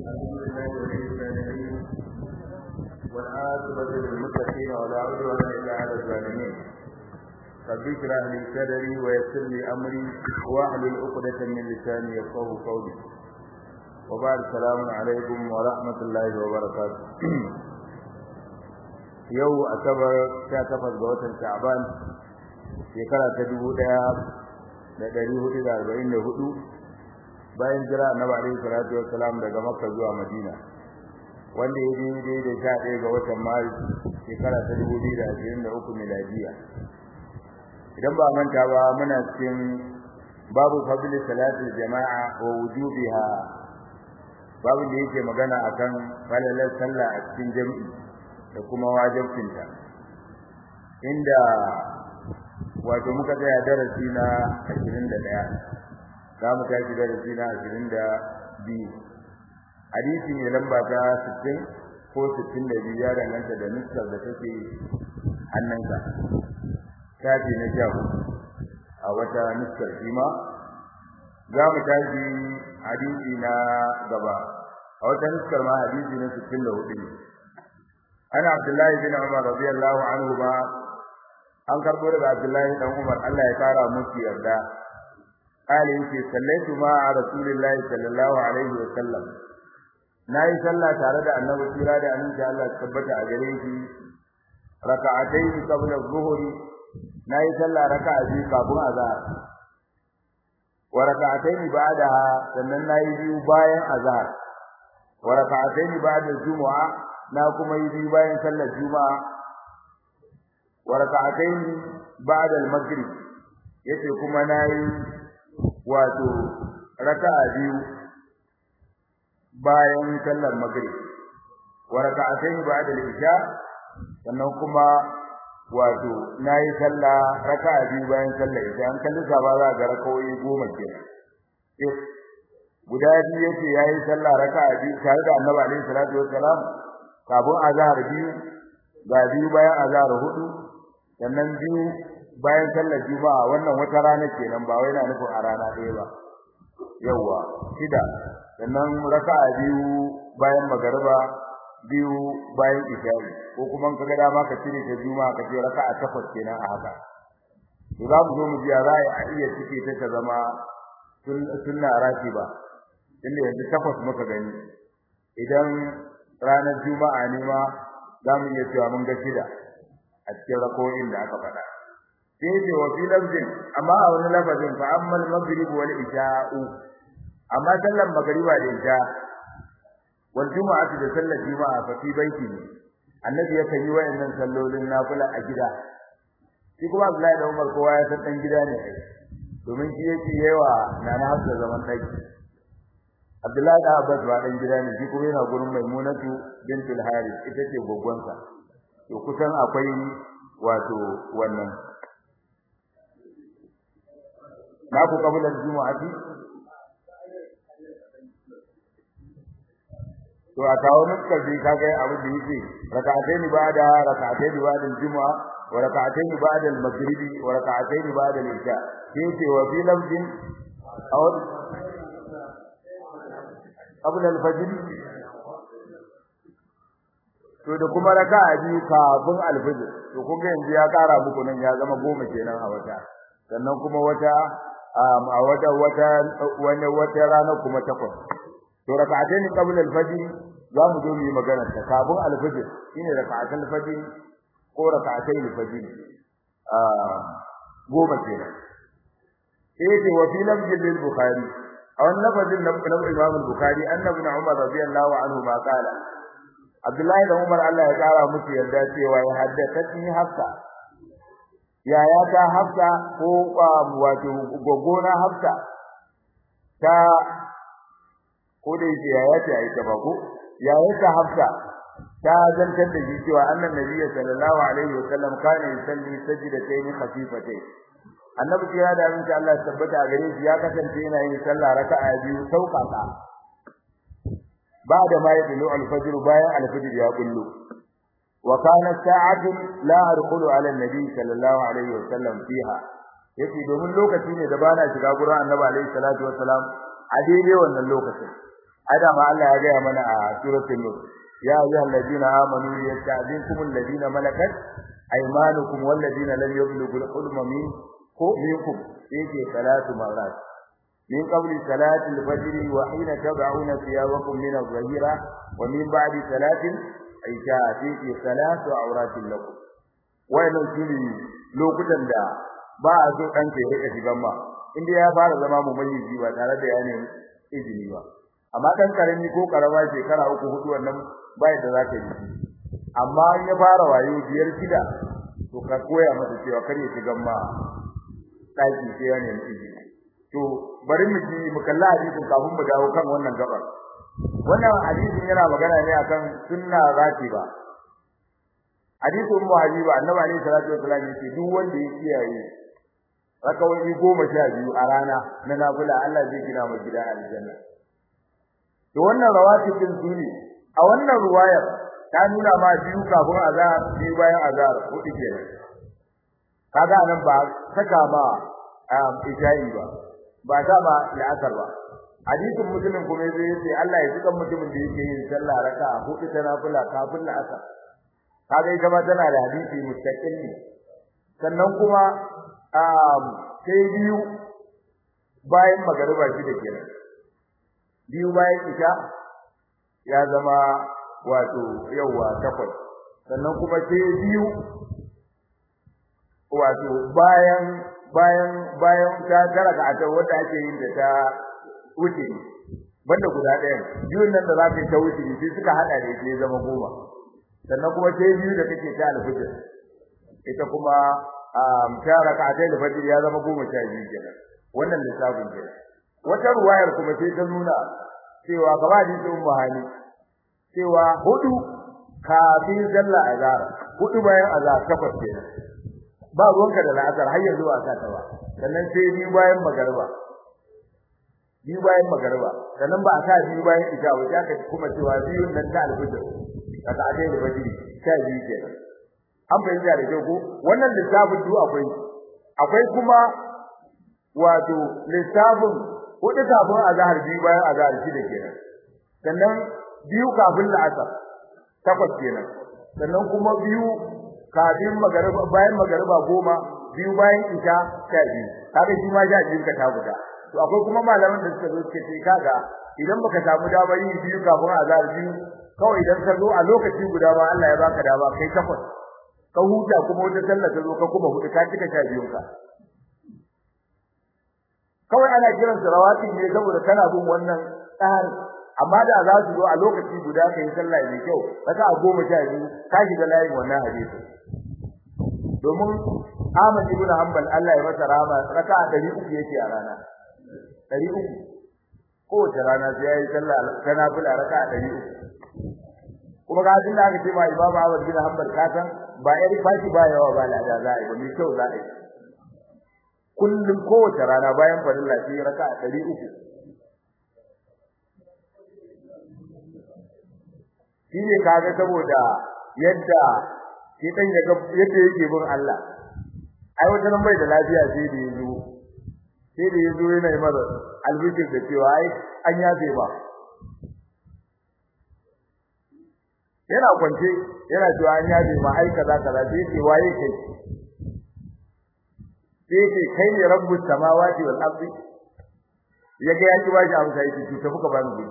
الحمد لله ولي الصالحين والعاقبة للمتقين ولا عدوان إلا على الظالمين رب اشرح لي صدري ويسر لي أمري واحلل عقدة من لساني يفقهوا قولي وبعد السلام عليكم ورحمة الله وبركاته yau asabar 18 ga watan Sha'ban shekara ta 1444 bayan jira Annabi alaihi salatu wassalam daga Makka zuwa Madina wanda ya daidai da 11 ga watan Maris shekara ta 2023 miladiya idan ba manta ba muna cikin babu fadli salati jama'a wa wujubiha babu da yake magana akan falalar sallah a cikin jami'i da kuma wajibcinta inda wato muka tsaya darasi na 21 za mu tashi darasi na 22 hadisi ne lamba ta 60 ko 62 ya danganta da nuskar da take hannunka tafi na sha a wata nuskar shi ma za mu tashi hadisi na gaba a wata nuskar ma hadisi na 64 ne ana abdullahi bin umar radiyallahu anhu ba an karbo daga abdullahi dan umar Allah ya kara musu yarda kale yake sallaitu ma a rasulillahi sallallahu alaihi wa sallam nayi sallah tare da annabi kira da annabi Allah ya tabbata a gare shi raka'atayn qabla adh-dhuhri nayi sallah raka'a biyu kafin azhar wa raka'atayn ba'daha sannan nayi biyu bayan azhar wa raka'atayn ba'da al-jumu'a na kuma yi biyu bayan sallar juma'a wa raka'atayn ba'da al-maghrib yace kuma nayi wato raka'a biyu bayan sallar maghrib wa raka'atayn ba'da al-isha sannan kuma wato nayi sallah raka'a biyu bayan sallar isha an kalli saba za ga rakawoyi goma kenan guda biyu yace yayi sallah raka'a biyu tare da Annabi alaihi salatu wassalam kafin azhar biyu ga biyu bayan azhar hudu sannan biyu bayan sallar juma'a wannan wata rana kenan ba wai na nufin a rana ɗaya ba yawa shida sannan raka'a biyu bayan magariba biyu bayan isha'i ko kuma in kaga dama ka cire ta juma'a ka ce raka'a takwas kenan a haka to za mu zo mu ji a za a iya cike ta ta zama sunna ba. inda yanzu takwas muka gani idan ranar juma'a ne ma za mu iya cewa mun ga shida a cikin rako'in da aka faɗa sai ce wa fi lafzin amma a wani lafazin fa ammal maghrib wal isha'u amma sallan magriba da isha wal juma'atu da sallar juma'a fa fi baiti ne annabi ya yi wayannan sallolin nafila a gida shi kuma Abdullahi da Umar kowa ya san dan gida ne domin shi yake yawa nana Hafsa zaman daki Abdullahi da Abbas ba dan gida ne shi kuma yana gurin Maimunatu bintul Harith ita ce goggonsa to kusan akwai wato wannan na ku kabula jumu'ati to a kawo nuskar bi kaga abu da yake rak'atayn ba'da rak'atayn ba'da al-jumu'a wa rak'atayn ba'da al-maghribi wa rak'atayn ba'da al-isha sai wa fi lafzin aw qabla al-fajr to da kuma raka'a biyu kafin al-fajr to kun ga yanzu ya kara muku nan ya zama goma kenan a wata sannan kuma wata a wata wata wani wata rana kuma takwas to raka'atayn qabla al-fajr za mu zo mu yi magana ta kafin al-fajr shine raka'atul fajr ko raka'atayn al-fajr a goma kenan sai ce wa fi lafzin lil bukhari a wannan lafazin na Imam al-Bukhari annabi Umar radiyallahu anhu ma kala Abdullahi da Umar Allah ya kara musu yarda cewa ya haddathani Hafsa yaya ta Hafsa ko wato gogona Hafsa ta ko da yake yaya ta yi ta ba ko yaya ta Hafsa ta zantar da shi cewa annan nabiyyi sallallahu alaihi wasallam kana yusalli sajdatayn khafifatayn annabi ya da mun Allah tabbata a gare shi ya kasance yana yin sallah raka'a biyu sauƙaƙa ba'da ma yadlu al-fajr bayan al-fajr ya kullu wa kana sa'atu la arqulu ala an-nabi sallallahu alaihi wasallam fiha yace domin lokaci ne da bana shiga gurin annabi alaihi salatu wasalam a daidai wannan lokacin ada ma Allah ya gaya mana a suratul nur ya ayyuhal ladina amanu yasta'dinkum alladina malakat aymanukum wal ladina lam yablughul hulma minkum minkum yake salatu marat min qabli salati al-fajr wa hina tad'una thiyabakum min adh-dhahira wa min ba'di salati aisha fi salatu awratin lakum wayannan shine lokutan da ba a so dan ya rika shigan ma inda ya fara zama mumayyizi ba tare da ya nemi izini ba amma dan karami ko karama shekara uku hudu wannan bai da zaka yi amma in ya fara wayo biyar shida to ka koya masa cewa kar ya shigan ma daki sai ya nemi izini to bari mu ji mu kalla hadisin kafin mu dawo kan wannan gabar wannan hadisin yana magana ne akan sunna ratiba hadisin mu habiba annabi alaihi salatu wasallam yace duk wanda ya kiyaye rakawai goma sha biyu a rana na nafila Allah zai gina masa gida aljanna to wannan rawatibin sune a wannan ruwayar ta nuna ma biyu kafin azhar biyu bayan azhar hudu kenan kaga nan ba saka ma isha'i ba ba ta ba la'asar ba hadisin muslim kuma zai yace Allah ya tuka mutumin da yake yin sallah raka'a hudu ta nafila kafin la'asar kaga ita ma tana da hadisi mustaqil ne sannan kuma sai biyu bayan magariba shi da kenan biyu bayan isha ya zama wato yawa takwas sannan kuma sai biyu wato bayan bayan bayan ta garaka a wanda ake yin da ta wuce banda guda ɗaya biyun nan da za ka yi ta wuce sai suka hada da ita ya zama goma sannan kuma sai biyu da kake ta alfijir ita kuma ta raka'atai alfajir ya zama goma sha biyu kenan wannan lissafin kenan wata ruwayar kuma sai ta nuna cewa gaba da ita ummu hali cewa hudu kafin sallah azhar hudu bayan azhar takwas kenan ba ruwanka da la'asar har yanzu ba ka ta ba sannan sai biyu bayan magariba biyu bayan magariba sannan ba a sa biyu bayan isha ba sai aka kuma cewa biyun nan ta alfajir raka'atai alfajir sha biyu kenan an fahimta da kyau ko wannan lissafin du akwai akwai kuma wato lissafin hudu kafin azhar biyu bayan azhar shida kenan sannan biyu kafin la'asar takwas kenan sannan kuma biyu kafin magariba bayan magariba goma biyu bayan isha sha biyu kaga shi ma sha biyu ka ta guda to akwai kuma malaman da suka zo suke ce kaga idan baka samu damar yin biyu kafin azhar biyu kawai idan ka zo a lokaci guda ma Allah ya baka dama kai takwas ka huta kuma wata sallah ta zo ka kuma hudu ka cika sha biyun ka kawai ana kiran su rawati ne saboda kana bin wannan tsari amma da za su zo a lokaci guda kai sallah mai kyau raka a goma sha biyu ka shiga layin wannan hadisi domin Ahmad ibn Hanbal Allah ya masa rahama raka a 300 yake a rana 300 kowace rana sai yayi sallah ta nafila raka a 300 kuma ga din da aka ce ma Imam Ahmad bin Hanbal ka san ba yari fashi ba yawa ba lada za a yi ba mai kyau za a yi kullum kowace rana bayan farilla sai raka a 300 shine kaga saboda yadda shi dan yaga yadda yake bin Allah ai wata nan bai da lafiya sai da yazo sai da yazo yana yi mara albishir da cewa ai an yafe ba yana kwance yana cewa an yafe ma ai kaza kaza sai ce waye kai sai ce kai ne rabbus samawati wal ardi yaga ya ki bashi amsa yake to tafi ka bani gudu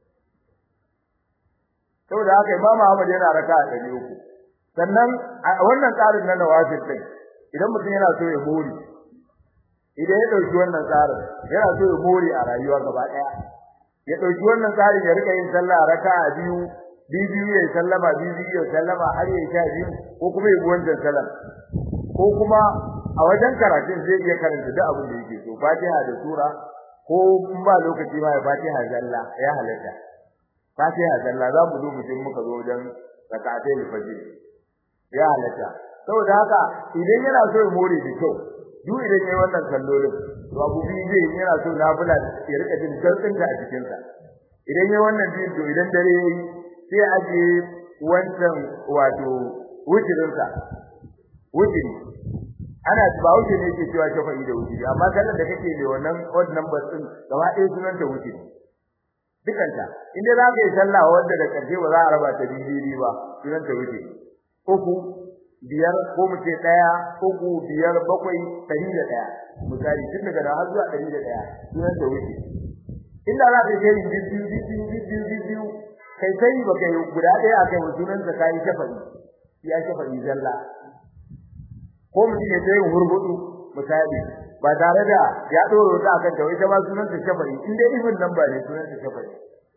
saboda haka Imam Ahmad yana raka a 300 sannan wannan tsarin na nawafil din idan mutum yana so ya more idan ya dauki wannan tsarin yana so ya more a rayuwa gaba daya ya dauki wannan tsarin ya rika yin sallah raka'a biyu biyu ya sallama biyu ya sallama har ya sha biyu ko kuma ya bi wancan sallah ko kuma a wajen karatun zai iya karanta duk abin da yake so Fatiha da sura ko ba lokaci ma ya Fatiha zalla ya halatta Fatiha zalla za mu zo mutum muka zo wajen rak'atai fajr ya halatta saboda haka idan yana so ya more da kyau duk idan yayi wannan sallolin to abu biyu zai yi yana so nafila ya rika jin sautin ta a cikin sa idan yayi wannan biyu to idan dare yayi sai aje wancan wato wujirin sa wujiri ana ba wuce ne yake cewa shafa'i da wujiri amma sallar da kake ne wannan odd number din gaba ɗaya sunan ta wujiri dukanta inda za ka yi sallah wanda da karshe ba za a raba ta bibi ba sunan ta wuce uku biyar ko mu ce daya uku biyar bakwai ɗari da ɗaya misali tun daga da har zuwa ɗari da ɗaya sunan ta wuce inda za ka yi biyu biyu biyu biyu kai sai ba kai guda ɗaya akai wa sunan ta kai shafari ya shafari zalla ko mutum ya tayi hurgudu misali ba tare da ya doro ta akan ta ita ba sunan ta shafari in dai ibn nan ba ne sunan ta shafari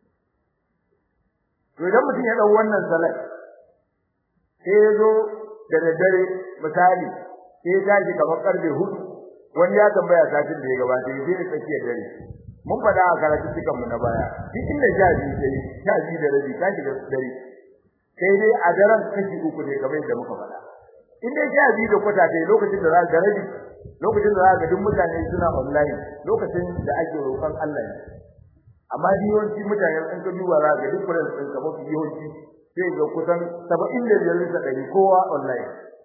to idan mutum ya dau wannan salat sai ya zo da daddare misali sai ya tashi kamar karfe hudu wani ya tambaya satin da ya gabata ya je da tsakiyar dare mun faɗa a karatu cikan mu na baya duk inda sha biyu sai sha biyu da rabi ka shiga dare sai dai a daren kashi uku ne kamar yadda muka faɗa in dai sha biyu da kwata dai lokacin da za ka rabi lokacin da za ka duk mutane suna online lokacin da ake roƙon Allah ne amma yawanci mutane in ka duba za ka duk kullun sun ka mafi yawanci sai ga kusan 75 bisa ɗari kowa online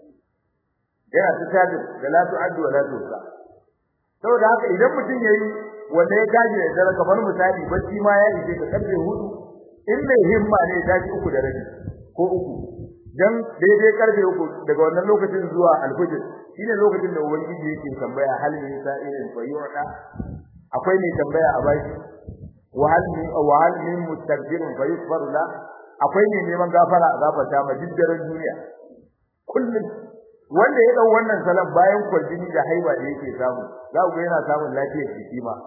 yana ta tajin da la tu'addu wa la tuhsa saboda haka idan mutum yayi wanda ya gaji da dare kamar misali bacci ma ya ije ka karfe hudu in mai himma ne ya tashi uku da rabi ko uku dan daidai karfe uku daga wannan lokacin zuwa alfajir shine lokacin da ubangiji yake tambaya hal min sa'ilin fa yu'ta akwai mai tambaya a baki wa hal min wa hal min mustaghfirin fa yughfar la akwai mai neman gafara a gafarta ma diddaran duniya kullum wanda ya dau wannan salat bayan kwaljini da haiba da yake samu za ku yana samun lafiyar jiki ma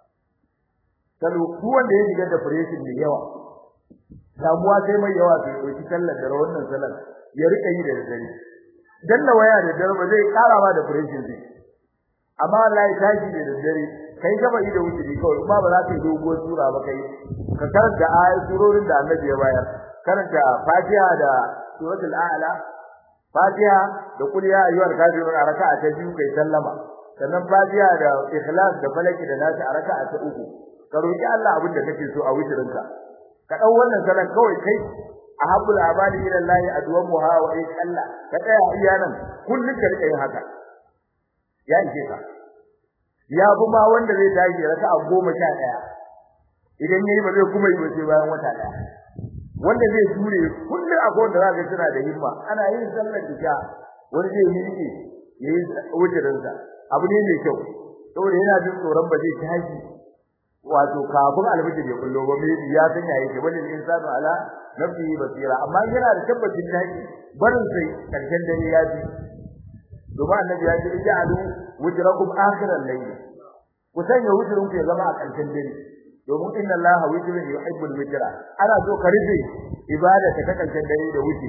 kalu ku wanda ya shiga da depression da yawa damuwa sai mai yawa sai dauki sallar da wannan salat ya rika yi da dare danna waya da dare ba zai kara ma depression zai amma wallahi tashi da dare kai gaba da wuce kawai kuma ba za ka yi doguwar sura ba kai ka karanta ayat surorin da Annabi ya bayar karanta Fatiha da suratul A'la Fatiha da kul ya ayyuhal kafirun a raka'a ta biyu kai sallama sannan Fatiha da Ikhlas da Falaki da Nas a raka'a ta uku ka roki Allah abin da kake so a wucirinka ka dau wannan salan kawai kai ahabbul abadi ila Allah adwamuha wa ay Allah ka tsaya iya nan kullun ka rika yin haka ya ishe ka ya bi ma wanda zai tashi raka'a goma sha ɗaya idan yayi ba zai kuma yi ba sai bayan wata ɗaya wanda zai jure kullum akwai wanda za ka suna da himma ana yin sallar isha wani zai miƙe yayi wujurin sa abu ne mai kyau saboda yana jin tsoron ba zai tashi wato kafin alfijir ya kullo ba mai ya san ya yake wani insanu ala nafsihi basira amma yana da tabbacin tashi barin sai karshen dare ya ji domin annabi ya ce ij'alu wujrakum akhiral layl ku sanya wujrun ku ya zama a karshen dare domin inna allaha wujrun yuhibbul wujra ana so ka rufe ibada ta karshen dare da wuce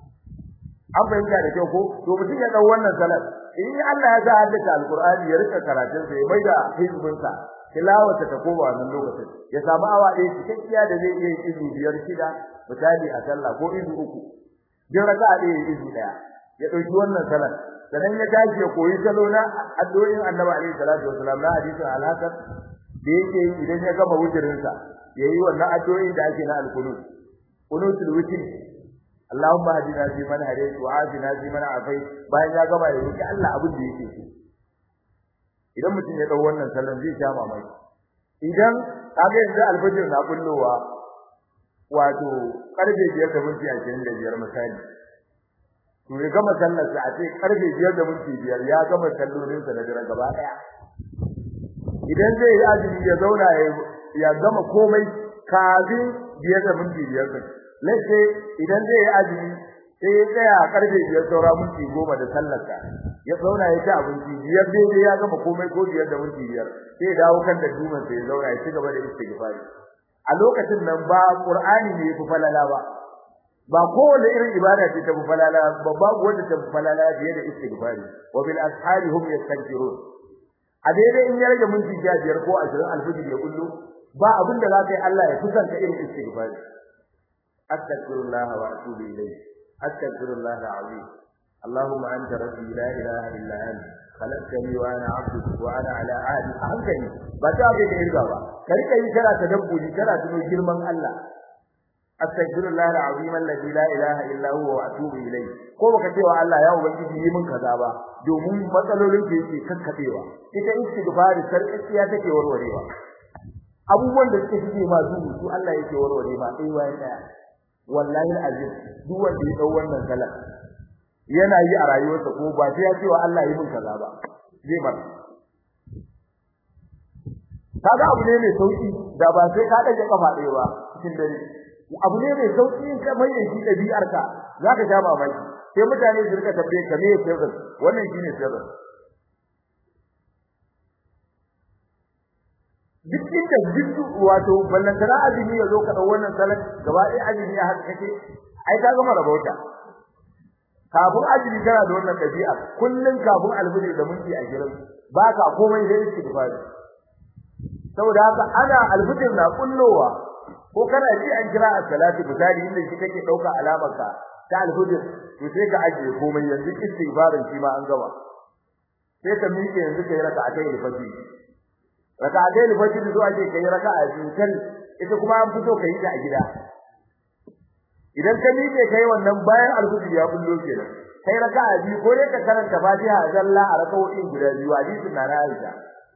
an fahimta da kyau ko to mutum ya dau wannan salat in Allah ya sa haddace alqur'ani ya rika karatun sa ya maida hizbin sa tilawata ta koma wannan lokacin ya samu awa ɗaya cikakkiya da zai iya yin izu biyar shida misali a sallah ko izu uku jin raka'a ɗaya izu ɗaya ya ɗauki wannan salat sannan ya tashi ya koyi salo na addu'o'in Annabi alaihi salatu wasalam na hadisin al-Hasan da yake idan ya gama wujirin sa yayi wannan addu'o'in da ake na al-qunut qunutul witr Allahumma hadina fi man hadayt wa afina fi man afayt bayan ya gama ya roki Allah abin da yake so idan mutum ya dau wannan salon zai sha mamaki idan kaga yanzu alfajir na bullowa wato karfe 5 da minti 25 misali to ya gama sallar sa a ce karfe 5 da minti 5 ya gama sallolin sa na dare gaba daya idan zai yi azumi ya zauna ya gama komai kafin 5 da minti 5 din lalle idan zai yi azumi sai ya tsaya a karfe 5 saura minti 10 da sallar sa ya zauna ya ci abinci biyar daidai ya gama komai ko biyar da minti 5 sai ya dawo kan da duman sai ya zauna ya ci gaba da istighfari a lokacin nan ba qur'ani ne ya fi falala ba ba kowace irin ibada ce ta falala ba babu wanda ta falala fiye da istighfari wa bil ashari hum yastaghfirun a daidai in ya rage minti biyar ko 20 alfijir ya kullu ba abin da zaka yi Allah ya kusanta irin istighfari astaghfirullah wa atubu ilayhi astaghfirullah alazim اللهم انت ربي لا اله الا انت خلقتني وانا عبدك وانا على عهدك hankali ba ta ga da irga ba kai kai kana tadabburi kana tuno girman Allah astaghfirullah alazim alladhi la ilaha illa huwa wa atubu ilayhi ko baka ce wa Allah ya ubangiji yi min kaza ba domin matsalolin da yake kakkabewa ita istighfari sarkiya take warwarewa abubuwan da suke shige ma duhu su Allah yake warware ma sai wayan daya wallahi azim duk wanda ya dau wannan salat yana yi a rayuwarsa ko ba sai ya ce wa Allah yi min kaza ba zai bar kaga abu ne mai sauki da ba sai ka dage kafa ɗaya ba cikin dare abu ne mai sauki in ka mai shi dabi'arka zaka ja mamaki sai mutane su rika tambaye ka me sirri wannan shine sirri duk inda duk wato ballantana azumi ya zo ka dau wannan salat gaba ɗaya azumi ya haka kake ai ka gama rabauta kafin azumi kana da wannan dabi'a kullun kafin alfijir da minti 20 baka komai sai istighfar saboda haka ana alfijir na kullowa ko kana ji an kira as-salatu misali inda shi kake dauka alamar ka ta alfijir to sai ka ajiye komai yanzu istighfarin shi ma an gama sai ka miƙe yanzu kai raka'atai al-fajr raka'atai al-fajr zuwa ce kai raka'a biyu kan ita kuma an fito kai ta a gida idan ka miƙe kai wannan bayan alfajr ya bullo kenan kai raka'a biyu ko dai ka karanta Fatiha zalla a raka'o'in guda biyu hadisin na Aisha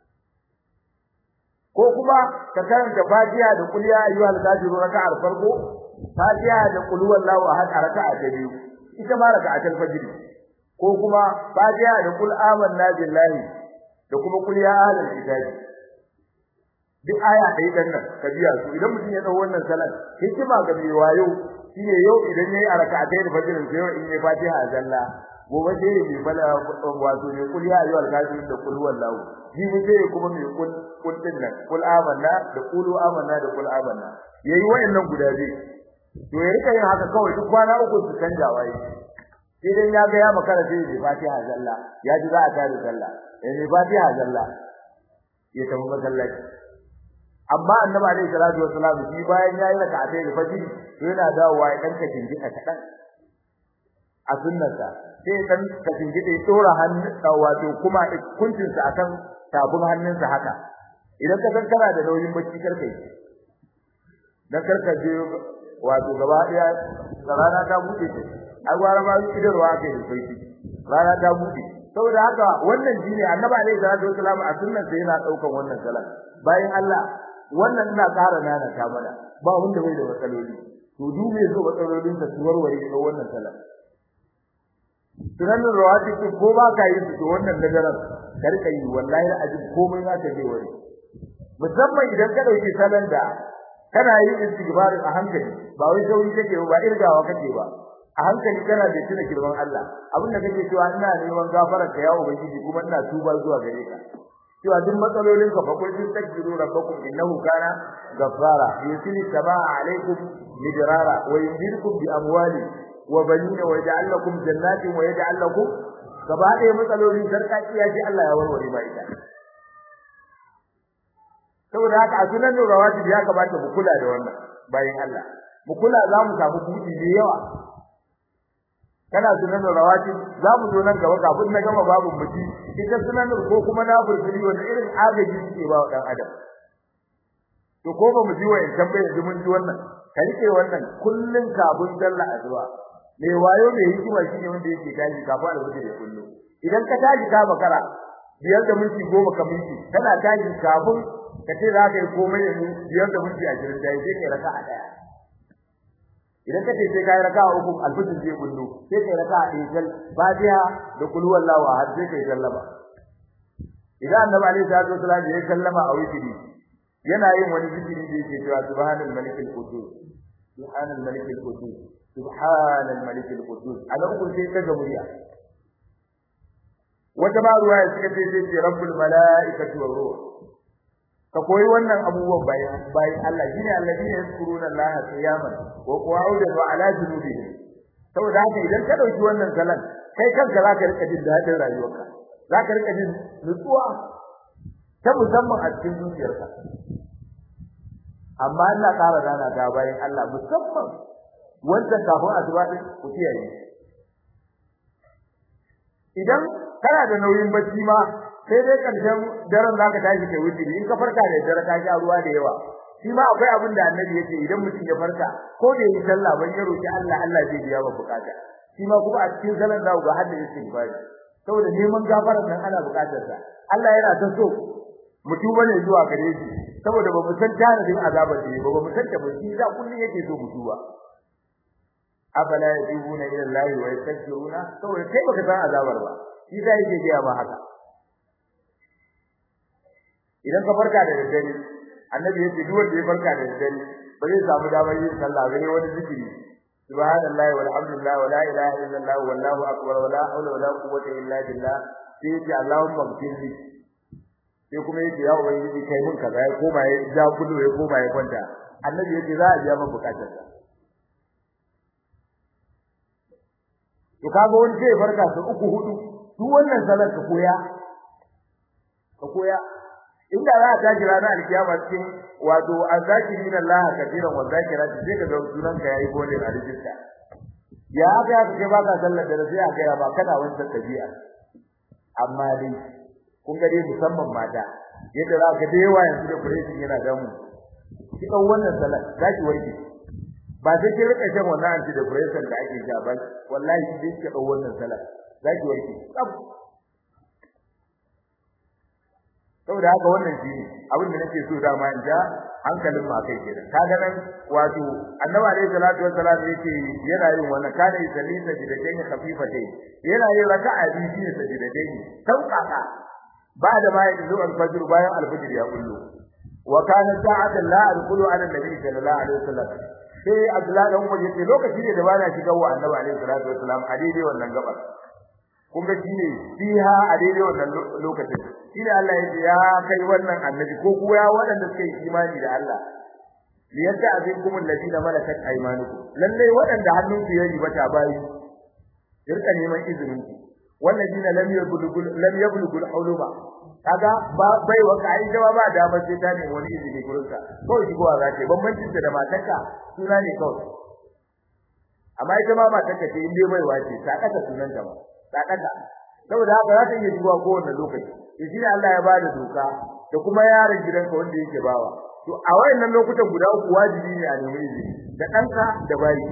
ko kuma ka karanta Fatiha da qul ya ayyuhal kafirun raka'ar farko Fatiha da qul huwallahu ahad a raka'a ta biyu ita ma raka'atul fajr ko kuma Fatiha da qul amanna billahi da kuma qul ya ahlal kitabi duk aya ɗaya dan nan ka biya su idan mutum ya dau wannan salat hikima ga mai wayo shine yau idan yayi a raka'atai da fajr sai yau in yayi Fatiha zalla gobe sai ya bi bala wato ne qul ya ayyuhal kafirun da qul huwallahu jibi sai kuma mai kul kul din nan kul amanna da qulu amanna da kul amanna yayi wayannan guda biyu to ya rika yin haka kawai duk kwana uku su canja waye idan ya ga ya makara sai ya Fatiha zalla ya ji za a tare sallah ya yi Fatiha zalla ya tafi masallaci amma annabi alaihi salatu wassalam shi bayan yayi rak'atai da fajr to yana dawowa ya danka jinjika kadan a sunnarsa sai dan ka jinjide dora hannu wato kuma kuncinsa akan tafin hannunsa haka idan ka san kana da nauyin bacci karkai dan karka je wato gaba daya rana ta bude ce ai gwara ma idarwa kai da sai rana ta bude saboda haka wannan shine annabi alaihi salatu wasallam a sunnan sa yana daukan wannan salat bayan Allah wannan ina ƙara nana ta mana ba wanda bai da matsaloli to duk mai zo matsalolin sa warware da wannan salat sunanin rawatib ko ba ka yi to wannan nagaran ka rika yi wallahi ajin komai za ka je wani musamman idan ka dauki salon da kana yin istighfarin a hankali ba wai sauri kake ba irgawa kake ba a hankali kana da tuna girman Allah abin da kake cewa ina neman gafarar ka ya ubangiji kuma ina tuba zuwa gare ka cewa duk matsalolin ka fa kun tastaghfiru rabbakum innahu kana ghaffara yusili samaa alaikum midrara wa yumdidukum bi amwali wa banina wa yaj'al lakum jannatin wa yaj'al lakum gaba ɗaya matsalolin sarkakiya ji Allah ya warware ba ita saboda haka a sunan rawatib ya kamata mu kula da wannan bayan Allah mu kula za mu samu buɗi da yawa kana sunan rawatib za mu zo nan gaba kafin na gama babu muti ita sunan ko kuma na furfuri wanda irin agaji suke ba wa dan adam to ko ba mu ji wayan tambayar ji mun ji wannan ka rike wannan kullun kafin sallah azwa me wayo me hikima shine wanda yake tashi kafin alwajin da kullu idan ka tashi ka bakara biyar da minti goma ka minti kana tashi kafin ka ce za ka yi komai yanzu biyar da minti ashirin da sai kai raka'a daya idan ka ce sai kai raka'a uku alfajir zai kullu sai kai raka'a ɗaya sal fatiha da kul wallahu ahad sai kai sallama idan annabi alaihi salatu wasallam ya sallama a witri yana yin wani zikiri da yake cewa subhanal malikil qudus subhanal malikil qudus subhanal malikil qudus ana uku sai kaga murya wata ma ruwa ya suka ce sai rabbul malaikati war ruh ka koyi wannan abubuwan bayan bayan Allah shine alladine yazkuruna Allah qiyaman wa qu'udan wa ala junubihim saboda haka idan ka dauki wannan salan kai kanka zaka rika jin dadin rayuwarka zaka rika jin nutsuwa ta musamman a cikin zuciyarka amma Allah ƙara dana ta bayan Allah musamman wanda kafin asuba din ku kiyaye idan kana da nauyin bacci ma sai dai karshen daren zaka tashi kai wuce in ka farka da dare ka sha ruwa da yawa shi ma akwai abin da annabi yake idan mutum ya farka ko da yi sallah ban ya roki Allah Allah zai biya wa bukata shi ma kuma a cikin sallar da ga hadda istighfar saboda neman gafarar nan ana bukatar sa Allah yana ta so mutum bane zuwa gare shi saboda ba mu san tanadin azabar da ba ba mu san ta ba shi da kullun yake so mu tuba afala yatubuna ila Allah wa yastaghfiruna saboda kai baka san azabar ba shi da yake ga ba haka idan ka farka da daddare annabi yace duk wanda ya farka da daddare ba zai samu damar yin sallah ba ne wani zikiri subhanallahi walhamdulillah wala ilaha illallah wallahu akbar wala hawla wala quwwata illa billah sai yace allahumma ighfirli sai kuma yace ya ubangiji kai mun kaza ya koma ya ja kudu ya koma ya kwanta annabi yace za a biya maka bukatar sa to kaga wani sai farka su uku hudu duk wannan salat ka koya ka koya inda za a tashi ranar alkiyama cikin wato azakirin Allah kafiran wa zakirati sai ka ga sunan ka yayi gole a rijista ya haka ya kace baka sallar da sai aka ya ba kana wancan tabi'a amma dai kun ga dai musamman mata yadda za ka da yawa yanzu da kuretin yana damu ki dau wannan salat zaki warke ba sai ki rika shan wannan anti depressant da ake sha ba wallahi ki ki dau wannan salat zaki warke saboda haka wannan shi abin da nake so dama in ja hankalin ma kai kenan kaga nan wato annabi alayhi salatu wassalam yake yana yin wannan kana yi salisa jidadaini khafifatayn yana yin raka'a biyu ne sajidadaini sauƙaƙa ba da ma yake zuwa al-fajr bayan al-fajr ya kullu wa kana sa'atan la adkhulu ala nabi sallallahu alaihi wasallam sai abdullahi dan umar yace lokaci ne da bana shiga wa annabi alayhi salatu wassalam a daidai wannan gabar kun ga shine fiha a daidai wannan lokacin shine Allah ya ce ya kai wannan annabi ko kuwa ya waɗanda suka yi imani da Allah liyata azinkum alladina malakat aymanukum lalle waɗanda hannunsu ya riba ta bayi irka neman izinin ku walladina lam yablugul lam yablugul huluma kaga ba bai wa kai jawa ba da ba sai ta ne wani izini gurin ka kawai shigowa za ta bambancin da matarka suna ne kawai amma ita ma matarka ce inda bai wace ta kasa sunanta ba ta kasa saboda haka za ta iya shigowa kowanne lokaci to shine Allah ya bada doka da kuma yaron gidanka wanda yake bawa to a wayannan lokutan guda uku wajibi ne a nemi izini da danka da bayi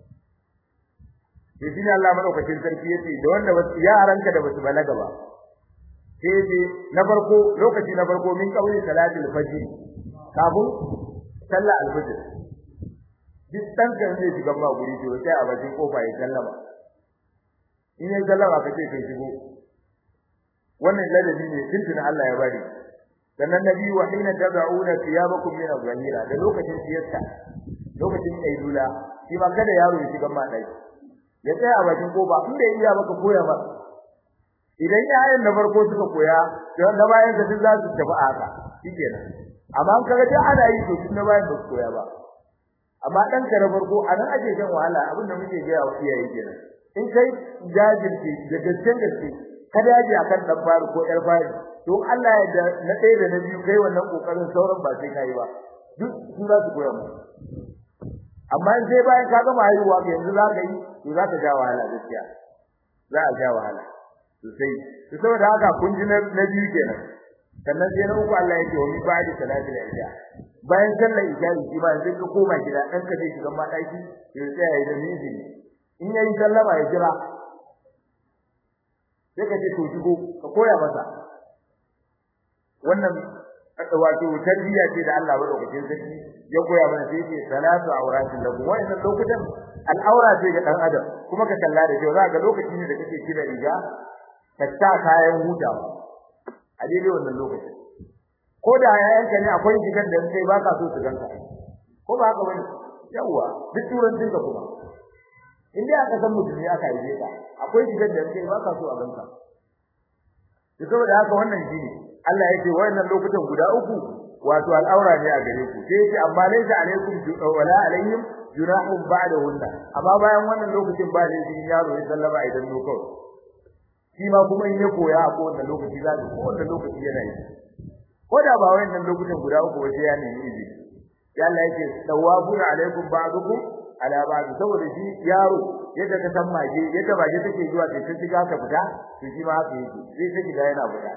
to shine Allah madaukakin sarki yace da wanda yaranka da basu balaga ba sai ce na farko lokaci na farko min kauli salatul fajr kafin sallah al-fajr duk danka zai shiga ba guri to sai a bakin kofa ya sallama in ya sallama kace kai shigo wannan ladabi ne tuntuna Allah ya bari sannan nabi wa hina tad'una thiyabakum min az-zahira da lokacin siyasta lokacin kaidula shi ma kada yaro ya shiga madai ya tsaya a bakin koba in bai iya baka koya ba idan yayin na farko suka koya to na bayan da duk za su tafi haka shikenan amma an kaga duk ana yi to tun na bayan ba su koya ba amma dan ka na farko anan ake shan wahala abin da muke ga wa iyaye kenan in kai jajirce da gaskiyar gaske kada yaji akan dan faru ko yar fari to Allah ya da na ɗaya da na biyu kai wannan kokarin sauran ba sai kai ba duk su za su koya mu amma in sai bayan ka gama haihuwa ga yanzu za ka yi to za ka ja wahala gaskiya za a ja wahala sosai to saboda haka kun ji na biyu kenan sannan sai na uku Allah yake wa mi ba'di salati al-isha bayan sallar isha shi ba sai ka koma gida dan ka je shiga madaki sai tsaya ya da miji in yayi sallama ya jira sai ka ce to shigo ka koya masa wannan wato tarbiyya ce da Allah madaukakin sarki ya koya mana sai ce salatu auratin lahu wannan lokutan al'aura ce ga dan adam kuma ka kalla da kyau za ga lokaci ne da kake kira riga ka ta kayan hutawa a daidai wannan lokacin ko da yayanka ne akwai shigar da kai baka so su ganka ko ba haka bane yawa duk turancin ka kuma in dai aka san mutum ne aka yi ka akwai shigar da kai baka so a ganka to saboda haka wannan shine Allah yake wayannan lokutan guda uku wato al'aura ne a gare ku sai yake amma laysa alaikum wala alaihim junahun ba'dahunna amma bayan wannan lokacin ba ne yaro ya sallama idan no kawai shi ma kuma in ya koya a kowane lokaci za ko kowane lokaci yana yi ko da ba wayannan lokutan guda uku ba sai ya nemi izini ya Allah yake tawabuna alaikum ba'dukum ala ba'd saboda shi yaro yadda ka san mage yadda mage take zuwa sai ta shiga ka fita to shi ma haka yake sai ta shiga yana fita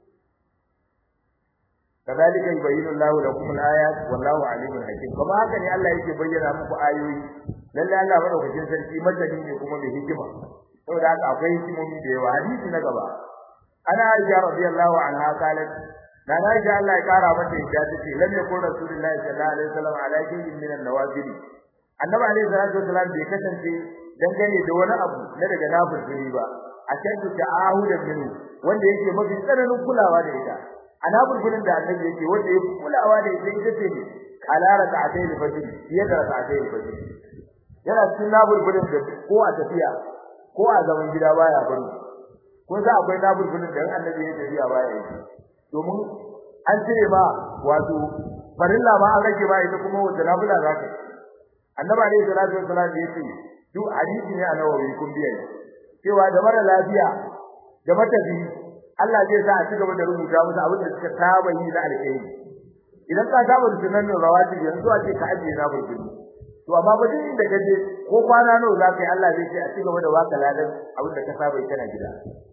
كذلك يبين الله لكم الآيات والله عليم حكيم كما haka ne Allah yake bayyana muku ayoyi lalle Allah madaukakin sarki madani ne kuma mai hikima saboda haka akwai hikimomi da yawa hadisi na gaba ana Aisha radiyallahu anha qalat da na ji Allah ya kara mata yadda take lam yakun rasulullahi sallallahu alaihi wasallam ala shay'in min an-nawafil annabi alaihi salatu wasallam bai kasance dangane da wani abu na daga nafili ba a shaddu ta'ahudan minhu wanda yake mafi tsananin kulawa da ita anabulbulin da annabi yake wanda yake kulawa da ita ita ce ne ala rak'atay al-fajr fiye da rak'atay al-fajr yana cikin nabulbulin da ko a tafiya ko a zaman gida baya bari ko za akwai nabulbulin da annabi ya tafiya baya yi domin an cire ma wato farilla ma an rage ma ita kuma wata nabula za ka annabi alaihi salatu wassalam ya ce duk hadisi ne a nawawi kun biya cewa da mara lafiya da matafi Allah zai sa a ci gaba da rubuta musu abin da suka saba yi na alheri idan ka saba da sunan rawati yanzu a ce ka ajiye na burkini to amma ba duk inda kaje ko kwana nawa za ka yi Allah zai ce a ci gaba da waka ladan abin da ka saba yi kana gida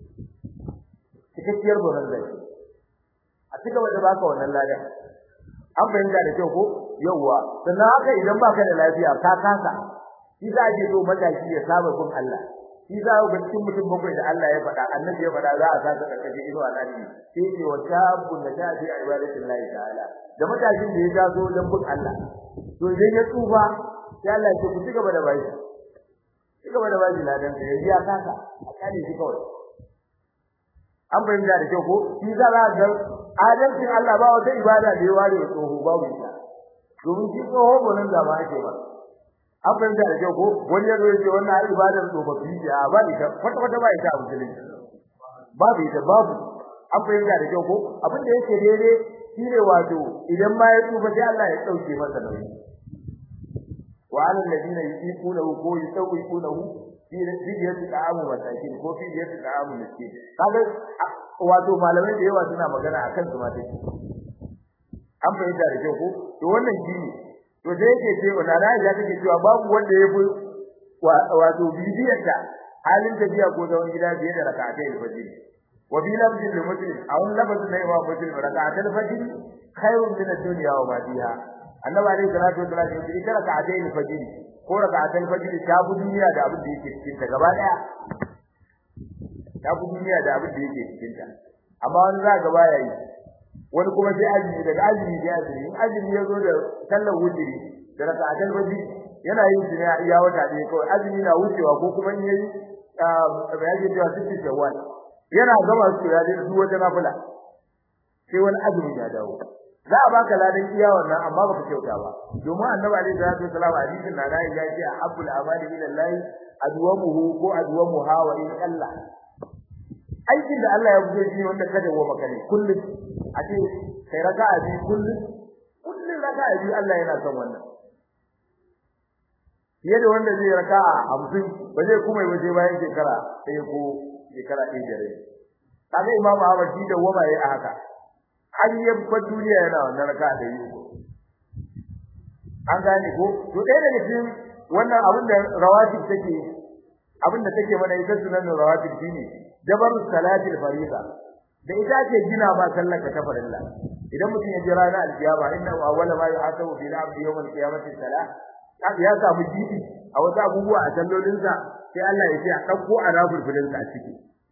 cikakkiyar gonar zai a ci gaba da baka wannan ladan an fahimta da kyau ko yawwa sannan haka idan baka da lafiya ka kasa shi za a je so matashi ya saba kun Allah shi za ga cikin mutum bakwai da Allah ya faɗa annabi ya faɗa za a saka da kaje ido alani sai ce wa shabun da ta fi ibadatin Allah ta'ala da matashin da ya taso dan bin Allah to idan ya tsufa sai Allah ya ce ku cigaba da bai cigaba da bai ladan da yanzu ya kasa a kane shi kawai an bayyana da kyau ko shi za a ga adalcin Allah ba wata ibada da ya ware wa tsoho babu ita domin shi tsoho bonan da ba ake ba an fahimta da kyau ko wani yazo yace wannan ai ibadar tsofaffi ce a ba ita kwata kwata ba ita a musulunci babu ita babu an fahimta da kyau ko abin da yake daidai shine wato idan ma ya tsufa sai Allah ya dauke masa nauyi wa ala alladhina yuqinuhu ko yusawwiqunahu fi rijiyati ta'amu masakin ko fi rijiyati ta'amu miskin kaga wato malamai da yawa suna magana akan su ma take an fahimta da kyau ko to wannan shine to sai yake ce wa nana ya take cewa babu wanda ya fi wato bibiyar ta halin tafiya ko zaman gida biye da rak'atai al-fajr wa bi lafzin li muslim aw lafzin na imam muslim rak'atai al-fajr khairun min ad-dunya wa ma fiha annabi alayhi salatu wa sallam yace ita rak'atai al-fajr ko rak'atai al-fajr ta bu duniya da abin da yake cikin ta gaba daya ta bu duniya da abin da yake cikin ta amma wani za gaba yayi wani kuma sai azumi daga azumi sai azumi in azumi ya zo da sallar wutiri da raka'atul fajr yana yin shi ne iya wata ɗaya kawai azumi na wucewa ko kuma in yayi ba yake cewa sitti shawwal yana gama su ya dai duk wata nafila sai wani azumi ya dawo za a baka ladan iya wannan amma baka kyauta ba domin annabi alaihi salatu wasallam hadisin na da ya ce habbul amali ila allah adwamuhu ko adwamuha wa in Allah aikin da Allah ya buɗe shi wanda kada wa maka ne kullum a ce kai raka'a bi kullum kullum raka'a bi Allah yana son wannan fiye da wanda zai raka'a hamsin ba zai kuma yi waje bayan shekara ɗaya ko shekara ɗaya da rai kaga imamu Ahmad shi da wama yayi a haka har ya fa duniya yana wannan raka'a da yi ko an gane ko to ɗaya daga cikin wannan abin da rawatib take abin da take mana ita sunan rawatib shine jabarus salatil fariida da ita ce gina ba sallar ka ta farilla idan mutum ya jira na aljiyaba inna awwala ma yuhasabu bil abdi yawm al-qiyamati salah ya samu jibi a wata abubuwa a sallolin sa sai Allah ya ce a dauko arabul filin sa a ciki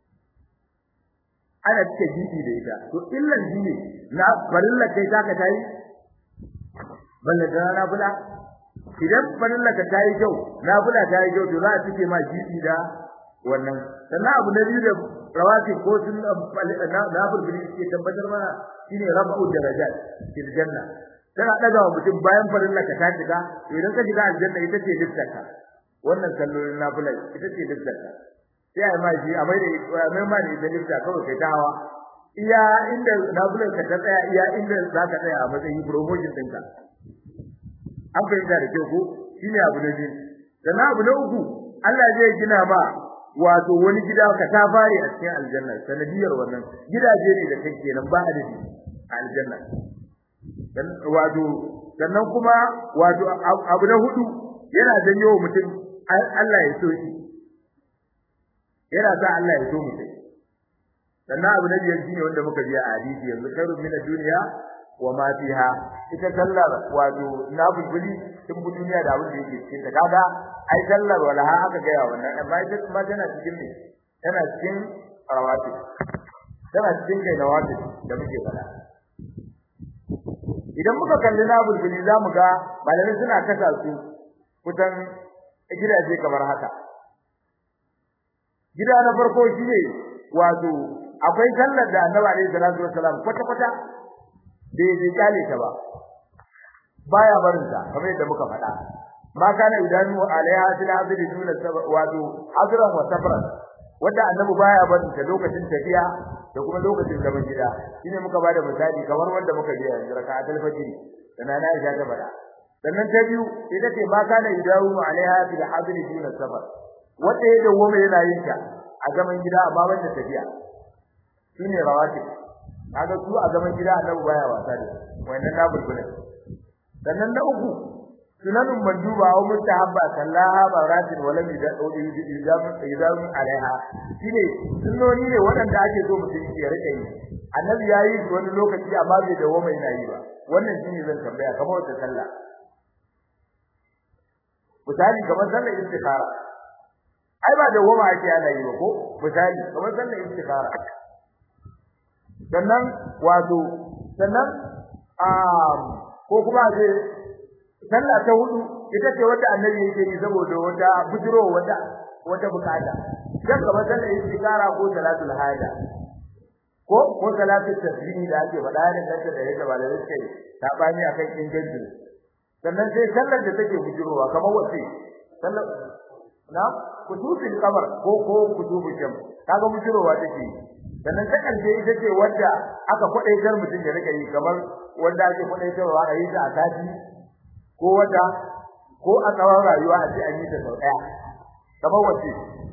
ana cike jibi da ita to illan jibi na farilla kai ta ka tayi balle da na bula idan farilla ka tayi kyau na bula tayi kyau to za a cike ma jibi da wannan sannan abu na biyu da rawati ko sun na burburi ke tabbatar mana shine rabu darajat fil janna tana daga wa mutum bayan farin ka ta shiga idan ka shiga aljanna ita ce dukkanka wannan kallolin nafila ita ce dukkanka sai ai ma shi a mai da mai ma da dukka kawai kai ta hawa iya inda nafilar ka ta tsaya iya inda za ka tsaya a matsayin promotion ɗinka an fahimta da kyau ko shine abu na biyu sannan abu na uku Allah zai gina ma wato wani gida ka ta fare a cikin aljanna sanadiyar wannan gidaje ne da kake nan ba adadi a aljanna dan wato sannan kuma wato abu na hudu yana janyo mutum Allah ya so shi yana sa Allah ya so mutum sannan abu na biyar shine wanda muka ji a hadisi yanzu khairun min ad-dunya wa ma fiha ita sallar wato na bulbuli tun bu duniya da abin da yake cikin ta kaga ai sallar walaha aka ga wannan amma ita kuma tana cikin ne tana cikin rawati tana cikin kai nawati da muke fada idan muka kalli na bulbuli zamu ga malamai suna kasa su kusan gidaje kamar haka gida na farko shine wato akwai sallar da Annabi alaihi salatu wassalam kwata kwata bai bai kale ta ba baya barin ta kamar yadda muka faɗa ma kana idanu alaiha fil azri dun wato azran wa sabran wanda Annabi baya barin ta lokacin tafiya da kuma lokacin zaman gida shine muka bada misali kamar wanda muka je yanzu raka'atul fajr da na Aisha ta faɗa sannan ta biyu ita ce ma kana idanu alaiha fil azri dun sabr wanda ya dawo mai yana yin ta a zaman gida amma ban da tafiya shine rawati kaga su a zaman gida Annabi baya wasa da wannan na bulbulin sannan na uku sunanun manduba wa mustahabba sallaha baratin wa lam yad'u idam alaiha shine sunnoni ne waɗanda ake so mutum ya rike yi annabi yayi wani lokaci amma bai dawo mai nayi ba wannan shine zan tambaya kamar wata sallah misali kamar sallar istikhara ai ba dawo ma ake ana yi ba ko misali kamar sallar istikhara sannan wato sannan ko kuma ce sallah ta hudu ita ce wata annabi yake yi saboda wata bujiro wata wata bukata dan kamar sallar istikara ko salatul haja ko ko salatul tasbih da ake faɗa ne kanta da yadda ba da yake ta bani akan inganci sannan sai sallar da take bujirowa kamar wace sallar na kutubul qamar ko ko kutubul sham kaga bujirowa take sannan ta karshe ita ce wanda aka kwadaitar mutum ya rika yi kamar wanda ake kwadaitarwa a yi ta a sati ko wata ko a tsawon rayuwa a ce an yi ta sau daya kamar wace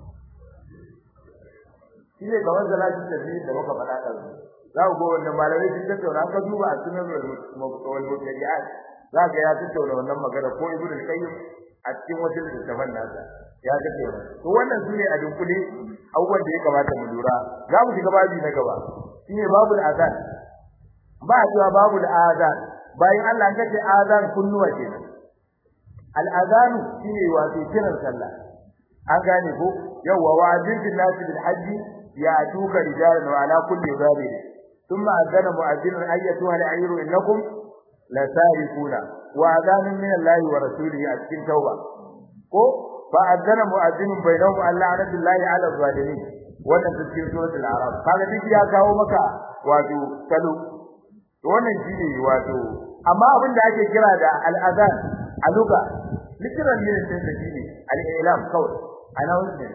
shi ne kamar zalatin tafi da muka faɗa ɗan za ku ga wannan malamai sun tattauna ka duba a sunan wal mutadi'at za ga ya tattauna wannan magana ko ibnu al-qayyim a cikin wasu littattafan nasa ya tattauna to wannan sune a dunkule abubuwan da ya kamata mu lura za mu shiga babi na gaba shine babul azan ba a cewa babul azan bayan Allah an kace azan kunnuwa kenan al azanu shine wato kiran sallah an gane ko yawa wa azin bil nasi bil hajji ya tuka rijalan wa ala kulli dhabir thumma azana mu'adhdhin ayyatuha al ayru innakum la sarifuna wa azanun min Allah wa rasulihi a cikin tauba ko fa azana mu'adhdhin bainahum alla anatullahi ala zalimin wannan cikin suratul arab kaga duk ya kawo maka wato salo wannan shine wato amma abin da ake kira da al-azan a luga literal meaning din da shine al-i'lam kawai announcement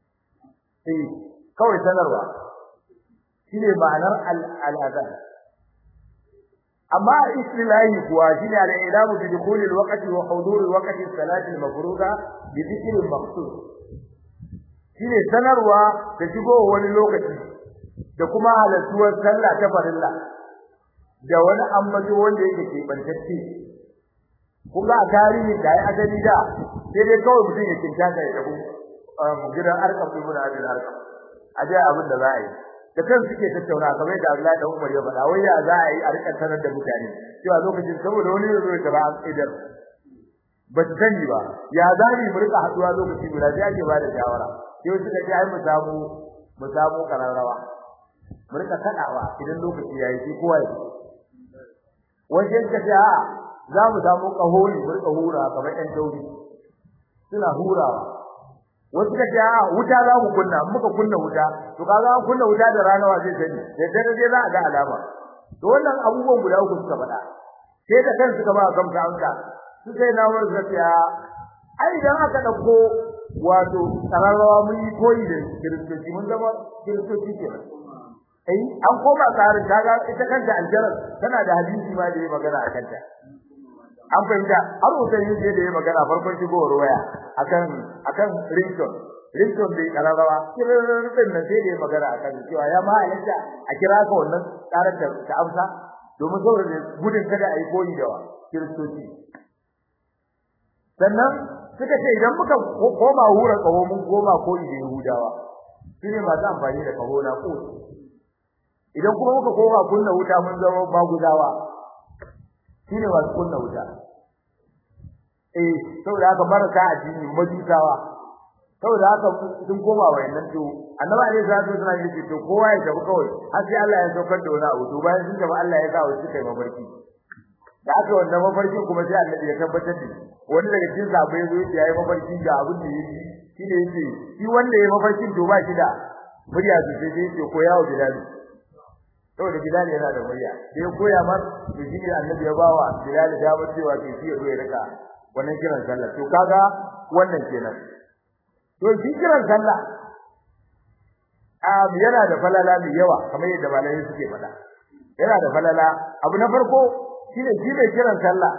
eh kawai sanarwa shine ma'anar al-azan amma istilahi kuwa shine al-i'lamu bi dukhul al-waqti wa hudur al-waqti salati al-mafruḍa bi dhikr al-maqsud shine sanarwa da shigo wani lokaci da kuma halartuwar sallah ta farilla da wani ambato wanda yake kebantacce kuma a tarihi da ya adali da sai dai kawai mutum ya kinta da ya tafi gidan arkam ibn abdul arkam a dai abin da za a yi da kan suke tattauna kamar da Allah da Umar ya faɗa wai ya za a yi a rika sanar da mutane cewa lokacin saboda wani yazo ya tara idar ba su sani ba ya za mu rika haduwa lokaci guda sai ake ba da shawara sai suka ce ai mu samu mu samu kararrawa mu rika kadawa idan lokaci yayi sai kowa ya wajen ka ce a za mu samu kaho ne mu rika hura kamar ɗan tauri suna hurawa wasu ka ce a wuta za mu kunna muka kunna wuta to kaga an kunna wuta da rana wa zai sani da dare dai za a ga alama to wannan abubuwan guda uku suka faɗa sai da kansu suka ba gamsa amsa su sai na wani zafiya ai idan aka dauko wato tsararrawa mun yi koyi da kiristoci mun zama kiristoci kenan ai an koma tsarin kaga ita kanta aljarar tana da hadisi ma da ya magana a kanta an fahimta har wutan yin da ya magana farkon shigowar waya akan akan ringtone ringtone da kararrawa kirrin nan sai da ya magana akan cewa ya ma halatta a kira ka wannan tsarar ta amsa domin saboda gudun kada a yi koyi da kiristoci sannan suka ce idan muka koma hura kaho mun koma koyi da yahudawa shine masu amfani da kaho na ko idan kuma muka koma kunna wuta mun zama bagudawa shine masu kunna wuta eh saboda haka marasa addini majusawa saboda haka sun koma wayannan to annabi alaihi salatu wasallam yake to kowa ya tafi kawai har sai Allah ya saukar da wani abu to bayan sun tafi Allah ya sa wasu kai mabarki da aka wannan mafarkin kuma sai annabi ya tabbatar da wani daga cikin sahabbai zo ya yi mafarki ga abin da yake shine yake shi wanda ya mafarkin to ba shi da murya su sai sai ce koya wa bilal saboda bilal yana da murya sai koya mar to shi ne annabi ya bawa bilal da ba cewa ke shi ya zo ya rika wannan kiran sallah to kaga wannan kenan to shi kiran sallah um yana da falala mai yawa kamar yadda malamai suke faɗa yana da falala abu na farko shine shi mai kiran sallah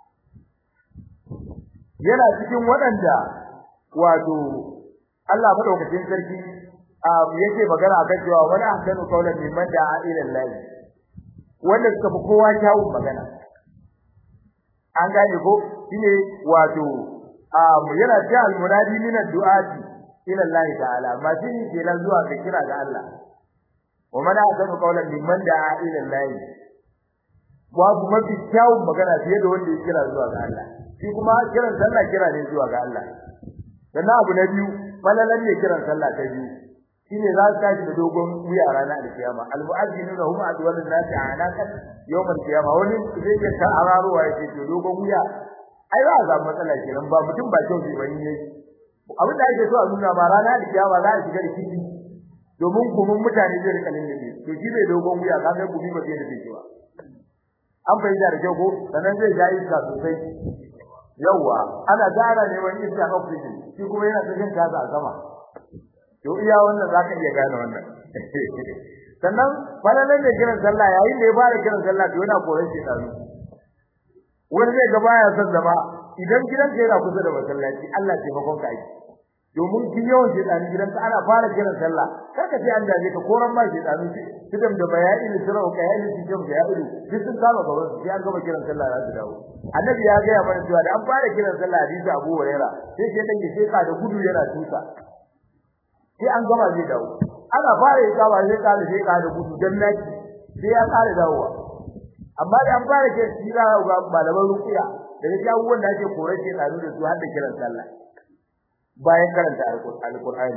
yana cikin waɗanda wato Allah madaukakin sarki yake magana akan cewa wani ahsanu qawlan mimman da'a ila Allah wanda suka fi kowa kyawun magana an gane ko shine wato yana cewa al-munadi min ad-du'ati ila Allah ta'ala ma shi ne kenan zuwa ga kira ga Allah wa man ahsanu qawlan mimman da'a ila Allah babu mafi kyawun magana fiye da wanda ya kira zuwa ga Allah shi kuma kiran sallah kira ne zuwa ga Allah sannan abu na biyu falalan ne kiran sallah ta biyu shine za su tashi da dogon wuya a ranar alkiyama almu'azzinuna hum adwalun nasi anakan yawmal qiyama wani zai ga ta araruwa yake to dogon wuya ai za a samu matsala kenan ba mutum ba kyau ce bane ne abin da ake so a nuna ma ranar alkiyama za a shiga da kiti domin gumin mutane zai rika linne to shi bai dogon wuya kaga gumi ba zai rufe shi ba an fahimta da kyau ko sannan zai ja iska sosai yawa ana gara neman iska oxygen shi kuma yana cikin kasa a sama to iya wannan zaka iya gane wannan sannan falalan da kiran sallah yayin da ya fara kiran sallah to yana koran shi da wani zai ga baya son zama idan gidanka yana kusa da masallaci Allah ce bakon ka aiki domin kin yawan shedani gidanka ana fara kiran sallah karka sai an dace ka koran ma shedani kidan da bayani sirau ka yayi cikin da ya ido duk sun kama gaban su sai an gama kiran sallah za su dawo annabi ya ga mana cewa da an fara kiran sallah hadisi Abu Hurairah sai sai dan sai ka da gudu yana tusa sai an gama zai dawo ana fara yi kawa sai ka da sai ka da gudu dan naki sai ya kare dawowa amma da an fara kiran shi za ga malaman ruqiya daga cikin abubuwan da ake korar shi da su har da kiran sallah bayan karanta alqur'ani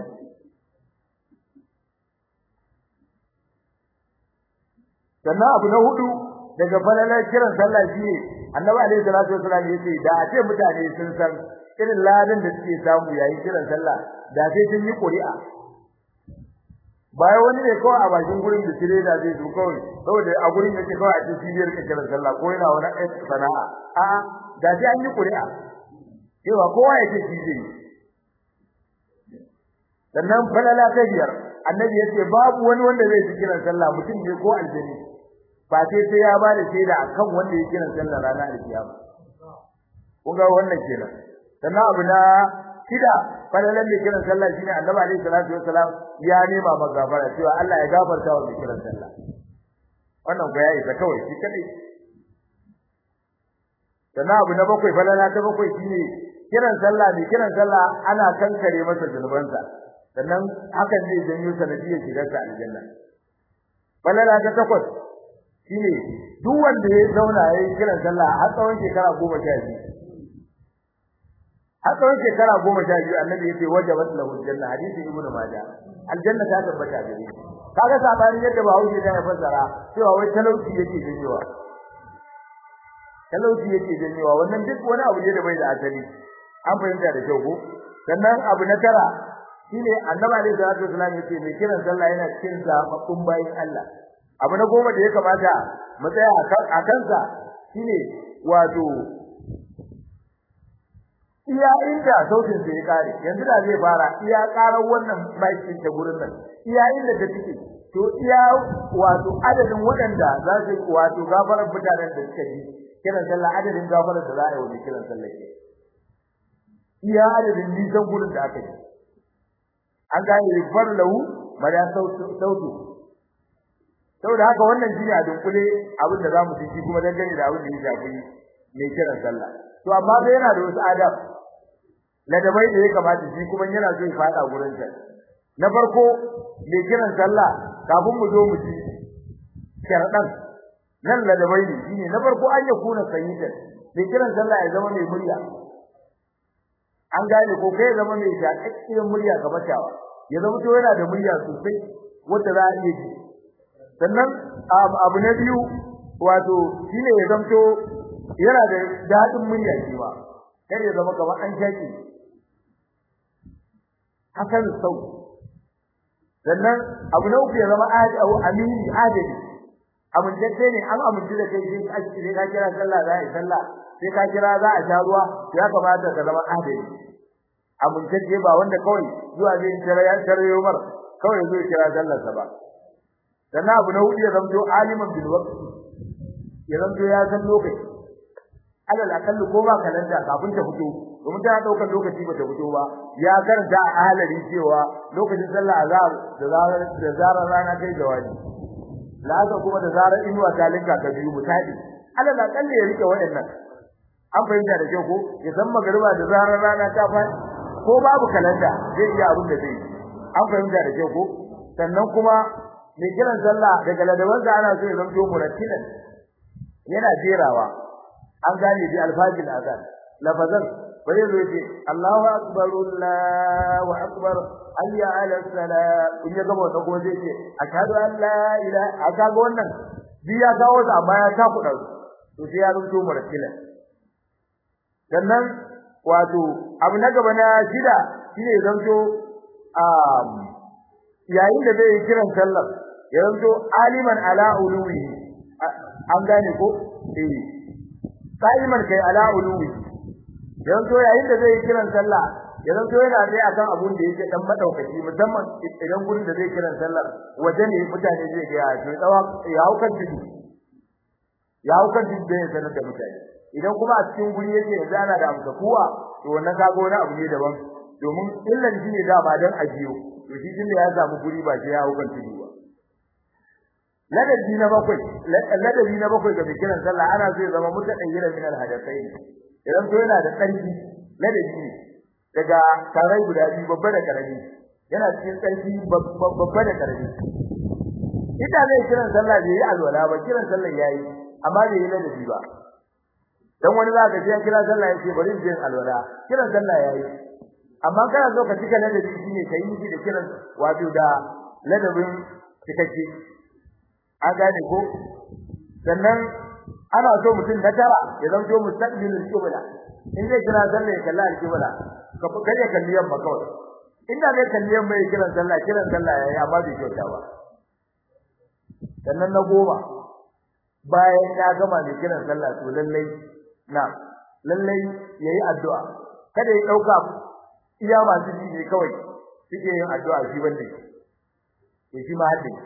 sannan abu na hudu daga falalar kiran sallah shine annabi alaihi salatu wasallam yace da a ce mutane sun san irin ladan da suke samu yayin kiran sallah da sai sun yi ƙuri'a bayan wani ne kawai a bakin gurin da tire da zai zo kawai saboda a gurin yake kawai a cikin cibiyar kiran sallah ko yana wani sana'a a da sai an yi ƙuri'a cewa kowa yake shi zai sannan falala ta biyar annabi yace babu wani wanda zai ji kiran sallah mutum ne ko aljani ba sai sai ya ba da shaida akan wanda ya kiran sallah ranar alkiyama kun ga wannan kenan sannan abu na shida falalan da kiran sallah shine annabi alaihi salatu wassalam ya nema magafara cewa Allah ya gafarta wa mai kiran sallah wannan ko ya isa kawai shi kadai sannan abu na bakwai falala ta bakwai shine kiran sallah mai kiran sallah ana kankare masa zunubansa sannan hakan zai janyo sanadiyar shigar sa aljanna falala ta takwas shine duk wanda ya zauna yayin kiran sallah har tsawon shekara 12 har tsawon shekara 12 annabi yace wajabat lahu aljanna hadisi ibnu majah aljanna ta tabbata gare shi kaga sabanin yadda ba hauke da ya fassara cewa wai talauci yake janyowa talauci yake janyowa wannan duk wani abu ne da bai da asali an fahimta da kyau ko sannan abu na tara shine annabi alaihi salatu wasallam yace mai kiran sallah yana cikin zababbun bayin Allah abu na goma da ya kamata mu tsaya a kansa shine wato iya inda sautin sai ya kare yanzu da zai fara iya karar wannan maikin ta gurin nan iya inda ta tike to iya wato adadin waɗanda za su wato gafarar mutanen da suka yi kiran sallah adadin gafarar da za a yi wa kiran sallah ke iya adadin nisan gurin da aka yi an gane far lahu mada sautu saboda haka wannan shine a dunkule abin da zamu ci kuma dangane da abin da ya shafi mai kiran sallah to amma sai yana da wasu adab ladabai da ya kamata shi kuma yana so ya fada gurin sa na farko mai kiran sallah kafin mu zo mu ci sharadan nan ladabai ne shine na farko an ya kuna sayyidan mai kiran sallah ya zama mai murya an gane ko kai zama mai shakakkiyar murya ga matawa ya zama to yana da murya sosai wanda za a iya ji sannan abu na biyu wato shine ya zamto yana da dadin murya shi ba kar ya zama kamar an shaki hakan sau sannan abu na uku ya zama amini adali amintacce ne an amince da kai sai ka kira sallah za a yi sallah sai ka kira za a sha ruwa ya kamata ka zama adali amintacce ba wanda kawai zuwa zai kira ya taryo mar kawai zai kira sallar sa ba sannan abu na hudu ya zamto aliman bil waqti ya zamto ya san lokaci alal akal ko ba kalanda kafin ta fito domin ta daukar lokaci ba ta fito ba ya karanta a halari cewa lokacin sallah azhar da zarar da zarar rana kai jawabi la'azar kuma da zarar inuwa ta linka ka biyu mutadi alal akal ya rike waɗannan an fahimta da kyau ko ya san magariba da zarar rana ta fa ko babu kalanda zai iya abin da zai an fahimta da kyau ko sannan kuma mai kiran sallah daga ladaban da ana so ya zanto murattilan yana jerawa an gane bi alfajil azan lafazan bai zo yace Allahu akbar Allahu akbar hayya ala salat in ya gaba da kuma zai ce ashhadu an la ilaha aka ga wannan bi ya kawo da amma ya ta kuɗa to sai ya zanto murattilan sannan wato abu na gaba na shida shine zanto um yayin da zai kiran sallar ya zanto aliman ala uluwi an gane ko eh saiman kai ala uluwi ya zanto yayin da zai kiran sallah ya zanto yana dai akan abun da yake dan madaukaki musamman idan gurin da zai kiran sallar waje ne mutane zai ga ya to tsawa ya haukan tudu ya haukan tudu da ya sanar da mutane idan kuma a cikin guri yake yanzu ana da amsa kuwa to wannan kago wani abu ne daban domin illan shi ne da ba dan ajiyo to shi tunda ya samu guri ba sai ya hukan tudu ba ladabi na bakwai ladabi na bakwai ga bikiran sallah ana so ya zama mutadayyira min alhadathain idan to yana da tsarki ladabi ne daga tarai guda biyu babba da karami yana cikin tsarki babba da karami ita zai kiran sallah bai yi alwala ba kiran sallah yayi amma bai yi ladabi ba dan wani zaka ji kira sallah yace bari in je alwala kiran sallah yayi amma kana so ka cika ladabi shine kai miji da kiran wato da ladabin cikakke an gane ko sannan ana so mutum na tara ya zanto mustaqbilul qibla in zai kira sallah ya kalla al-qibla ka kaje kalli yamma kawai inda zai kalli yamma ya kiran sallah kiran sallah yayi amma bai kyauta ba sannan na goma bayan ya gama da kiran sallah to lallai na lallai yayi addu'a kada ya dauka iya masu ji ne kawai suke yin addu'a shi wanda to shi ma hadin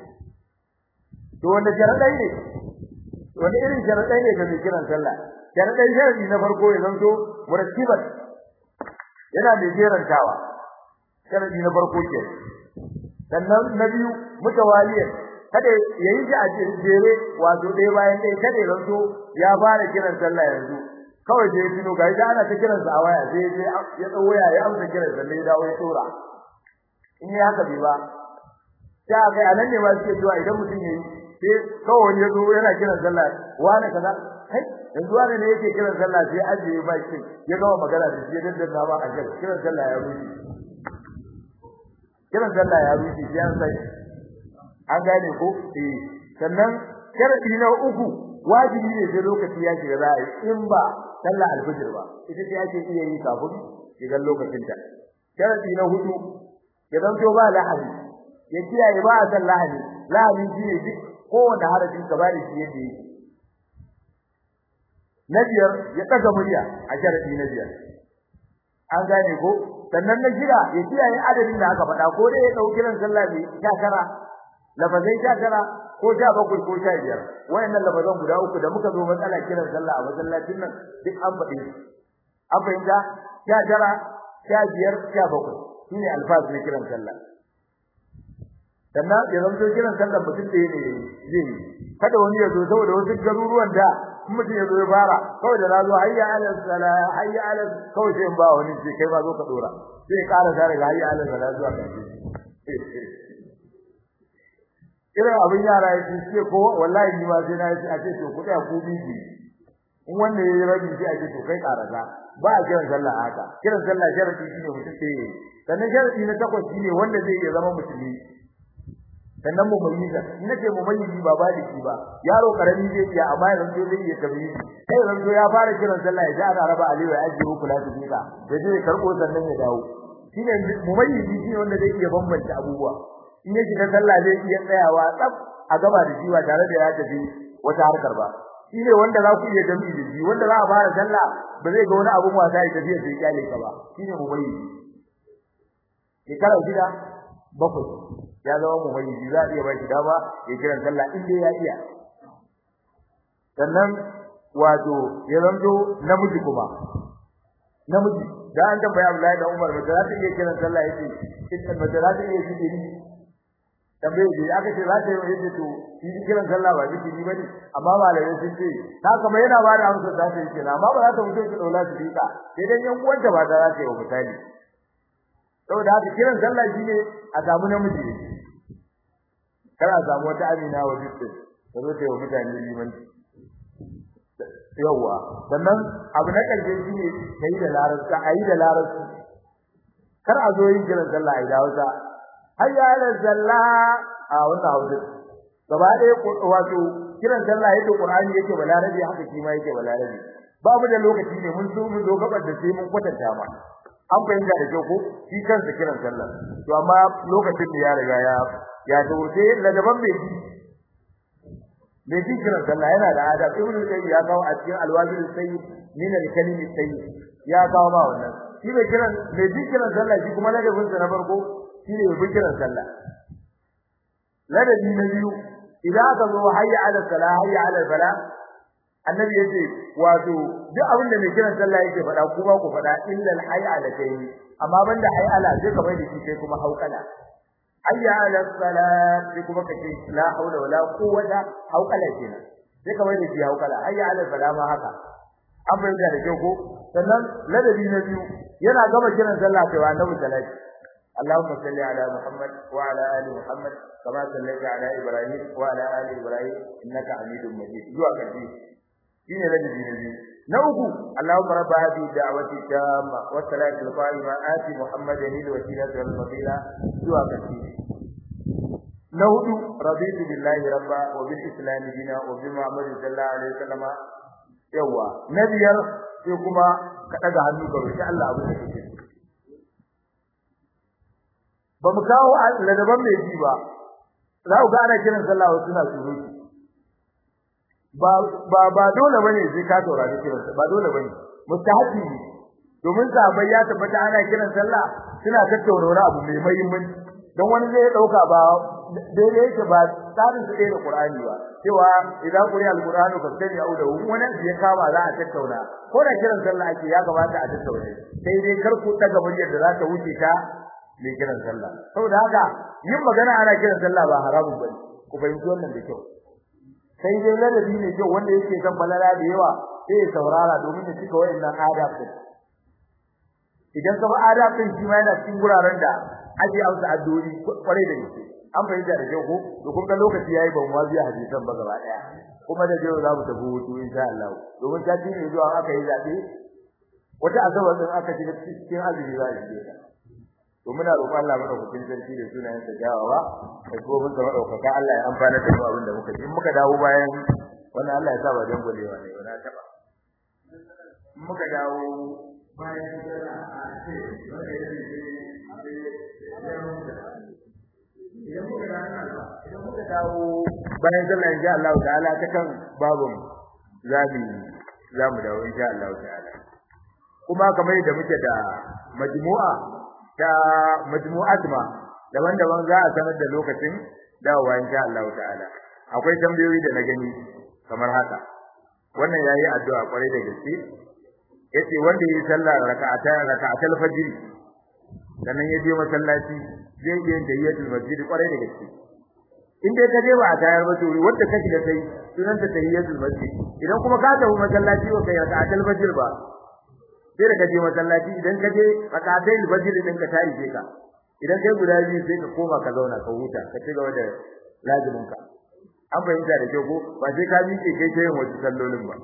to wanda jaradai ne wanda irin jaradai ne ga mai kiran sallah jaradai sharadi na farko ya zanto murattiban yana da jerantawa sharadi na farko ke sannan na biyu mutawaliyan kada yayi shi a jere wato ɗaya bayan ɗaya kada ya zanto ya fara kiran sallah yanzu kawai sai tuno ga ita ana ta kiran sa a waya sai sai ya tsawo ya ya amsa kiran sa ne dawo ya tura in ya haka bai ba sai kai anan ne ma suke cewa idan mutum yayi sai kawai wani ya zo yana kiran sallah wani kaza kai yanzu wani ne yake kiran sallah sai ajiye ba shi ya gama magana da shi ya daddana ba a kiran sallah ya rushe kiran sallah ya rushe sai an sai an gane ko eh sannan sharadi na uku wajibi ne sai lokaci ya shiga za a yi in ba sallah alfajir ba ita ce ake iya yi kafin shigar lokacin ta sharadi na hudu ya zanto ba lahani ya kiyaye ba a san lahani lahani shi ne duk kowanne harafin ka bada shi yadda yake na biyar ya daga murya a sharadi na biyar an gane ko sannan na shida ya kiyaye adadin da aka faɗa ko dai ya dauki ran sallah ne sha tara lafazai sha tara ko sha bakwai ko sha biyar wayannan lafazan guda uku da muka zo matsala kiran sallah a masallacin nan duk an faɗi an fahimta sha tara sha biyar sha bakwai shine alfaz na kiran sallah sannan ya zanto kiran sallah mutum da ne zai yi kada wani ya zo saboda wasu garuruwan da in mutum ya zo ya fara kawai da na zo hayya ala sala hayya ala kawai sai in ba wani sai kai ba zo ka dora sai ƙara da daga hayya ala sala zuwa ƙarshe irin abin yara yake ce ko wallahi ni ma sai na yi a ce to ku tsaya ku biji in wanda yayi rabi sai a ce to kai karasa ba a kiran sallah haka kiran sallah sharadi shine mutum ce sannan sharadi na takwas shine wanda zai iya zama musulmi sannan mu mayyiza in nace mu mayyizi ba baliki ba yaro karami zai iya amma yanzu zai iya tabiyi sai yanzu ya fara kiran sallah ya ji ana raba aliyu ya ajiye kula da dika ya je ya karbo sannan ya dawo shine mu mayyizi shine wanda zai iya bambanta abubuwa in ya shiga sallah zai iya tsayawa tsaf a gaba da jiwa tare da ya tafi wata harkar ba shine wanda za ku iya jami'i da shi wanda za a fara sallah ba zai ga wani abun wasa ya tafi sai kyale ka ba shine mu mayyizi shekara gida bakwai ya zama mu mayyizi za a iya ba shi dama ya kiran sallah in dai ya iya sannan wato ya zanto namiji kuma namiji da an tambaya Abdullahi da Umar mace za ta iya kiran sallah yace ita mace za ta iya zikiri tambaye da aka ce za ta yi yace to shi kiran sallah ba zikiri bane amma malamai sun ce ta kamar yana ba da amsa za ta yi kenan amma ba za ta mutu ta daula su dika sai dan yan uwanta ba za ta yi wa misali saboda haka kiran sallah shine a samu namiji ne kar a samu wata amina wa dukkan ta zo ta yi wa mutane limanci yawa sannan abu na karshe shine kai da larabci ayi da larabci kar a zo yin kiran sallah ai da Hausa hayya ala sallah a wannan Hausa gaba ɗaya wato kiran sallah yake Qur'ani yake balarabi haka shi ma yake balarabi babu da lokaci ne mun so mu zo gabar da sai mun kwatanta ma an fahimta da kyau ko shi kansa kiran sallah to amma lokacin da ya riga ya ya to sai ladaban bai mai kiran sallah yana da adab ibnu qayyim ya kawo a cikin alwazir sayyid min al-kalimi sayyid ya kawo ma wannan shi mai kiran mai kiran sallah shi kuma ladabin sa na farko shi ne mai kiran sallah ladabi na biyu idan aka zo hayya ala salah hayya ala salah annabi yace wato duk abin da mai kiran sallah yake faɗa kuma ku faɗa illa al-hayya ala kai amma banda hayya ala sai kamar da shi kai kuma haukala hayya ala salat sai kuma kace la haula wala quwwata haukala kenan sai kamar da shi haukala hayya ala salat ma haka an bayyana da kyau ko sannan ladabi na biyu yana gama kiran sallah sai wa annabi salati اللهم صل على محمد وعلى ال محمد كما صليت على ابراهيم وعلى ال ابراهيم انك حميد مجيد zuwa karshe shine ladabi na biyu na uku Allahumma rabb hadhihi da'wati tamma wa salati al-qa'ima ati muhammadan al-wasilata wal fadila zuwa karshe na hudu raditu billahi rabba wa bil islam dina wa bi muhammadin sallallahu alaihi wasallam yawa na biyar sai kuma ka daga hannu ka roki Allah abu da kake ba mu kawo ladaban mai ji ba za ku ga ana kiran sallah wasu na surutu ba ba ba dole bane sai ka taurari kiran ba dole bane mustahabi ne domin sahabbai ya tabbata ana kiran sallah suna tattauna wani abu mai muhimmanci don wani zai dauka ba daidai yake ba tsarin su da Qur'ani ba cewa idan quri al-Qur'anu fa sani au da wani ya kama za a tattauna ko da kiran sallah ake ya gabata a tattauna sai dai kar ku daga muryar da za ta wuce ta mai kiran sallah saboda haka yin magana ana kiran sallah ba haramun bane ku fahimci wannan da kyau sai dai ladabi ne kyau wanda yake san balala da yawa sai ya saurara domin ya cika wayannan adab din idan ka ba adab din shi ma yana cikin guraren da ake amsa addu'o'i kwarai da gaske an fahimta da kyau ko to kun ga lokaci yayi ban wazi hadisan ba gaba daya kuma da jiya za mu tafi hutu insha Allah domin ta ne zuwa aka yi zabe wata asabar din aka ji cikin azumi za a yi to muna roƙon Allah madaukakin sarki da sunayen sa jawawa da kuma mun zama daukaka Allah ya amfana da mu abin da muka ji in muka dawo bayan wannan Allah ya sa ba dan golewa ne wala taba in muka dawo bayan a ce wanda ya idan muka dawo idan muka dawo bayan sallah insha Allah ta'ala ta kan babun zabi zamu dawo insha Allah ta'ala kuma kamar yadda muke da majmu'a ta majmu'at ma daban-daban za a sanar da lokacin dawowa insha Allah ta'ala akwai tambayoyi da na gani kamar haka wannan yayi addu'a kwarai da gaske yace wanda yayi sallah raka'ata raka'atul fajr sannan ya je masallaci zai yi tayyiyatul masjid kwarai da gaske in dai ka je ba a tayar ba to wanda ka shiga sai sunan ta tayyiyatul masjid idan kuma ka tafi masallaci ba kai raka'atul fajr ba sai da kaje masallaci idan kaje rakatai fajr din ka tayi sai ka idan kai guda biyu sai ka koma ka zauna ka huta ka ci gaba da lazimin ka an fahimta da kyau ko ba sai ka miƙe kai ta yin wasu sallolin ba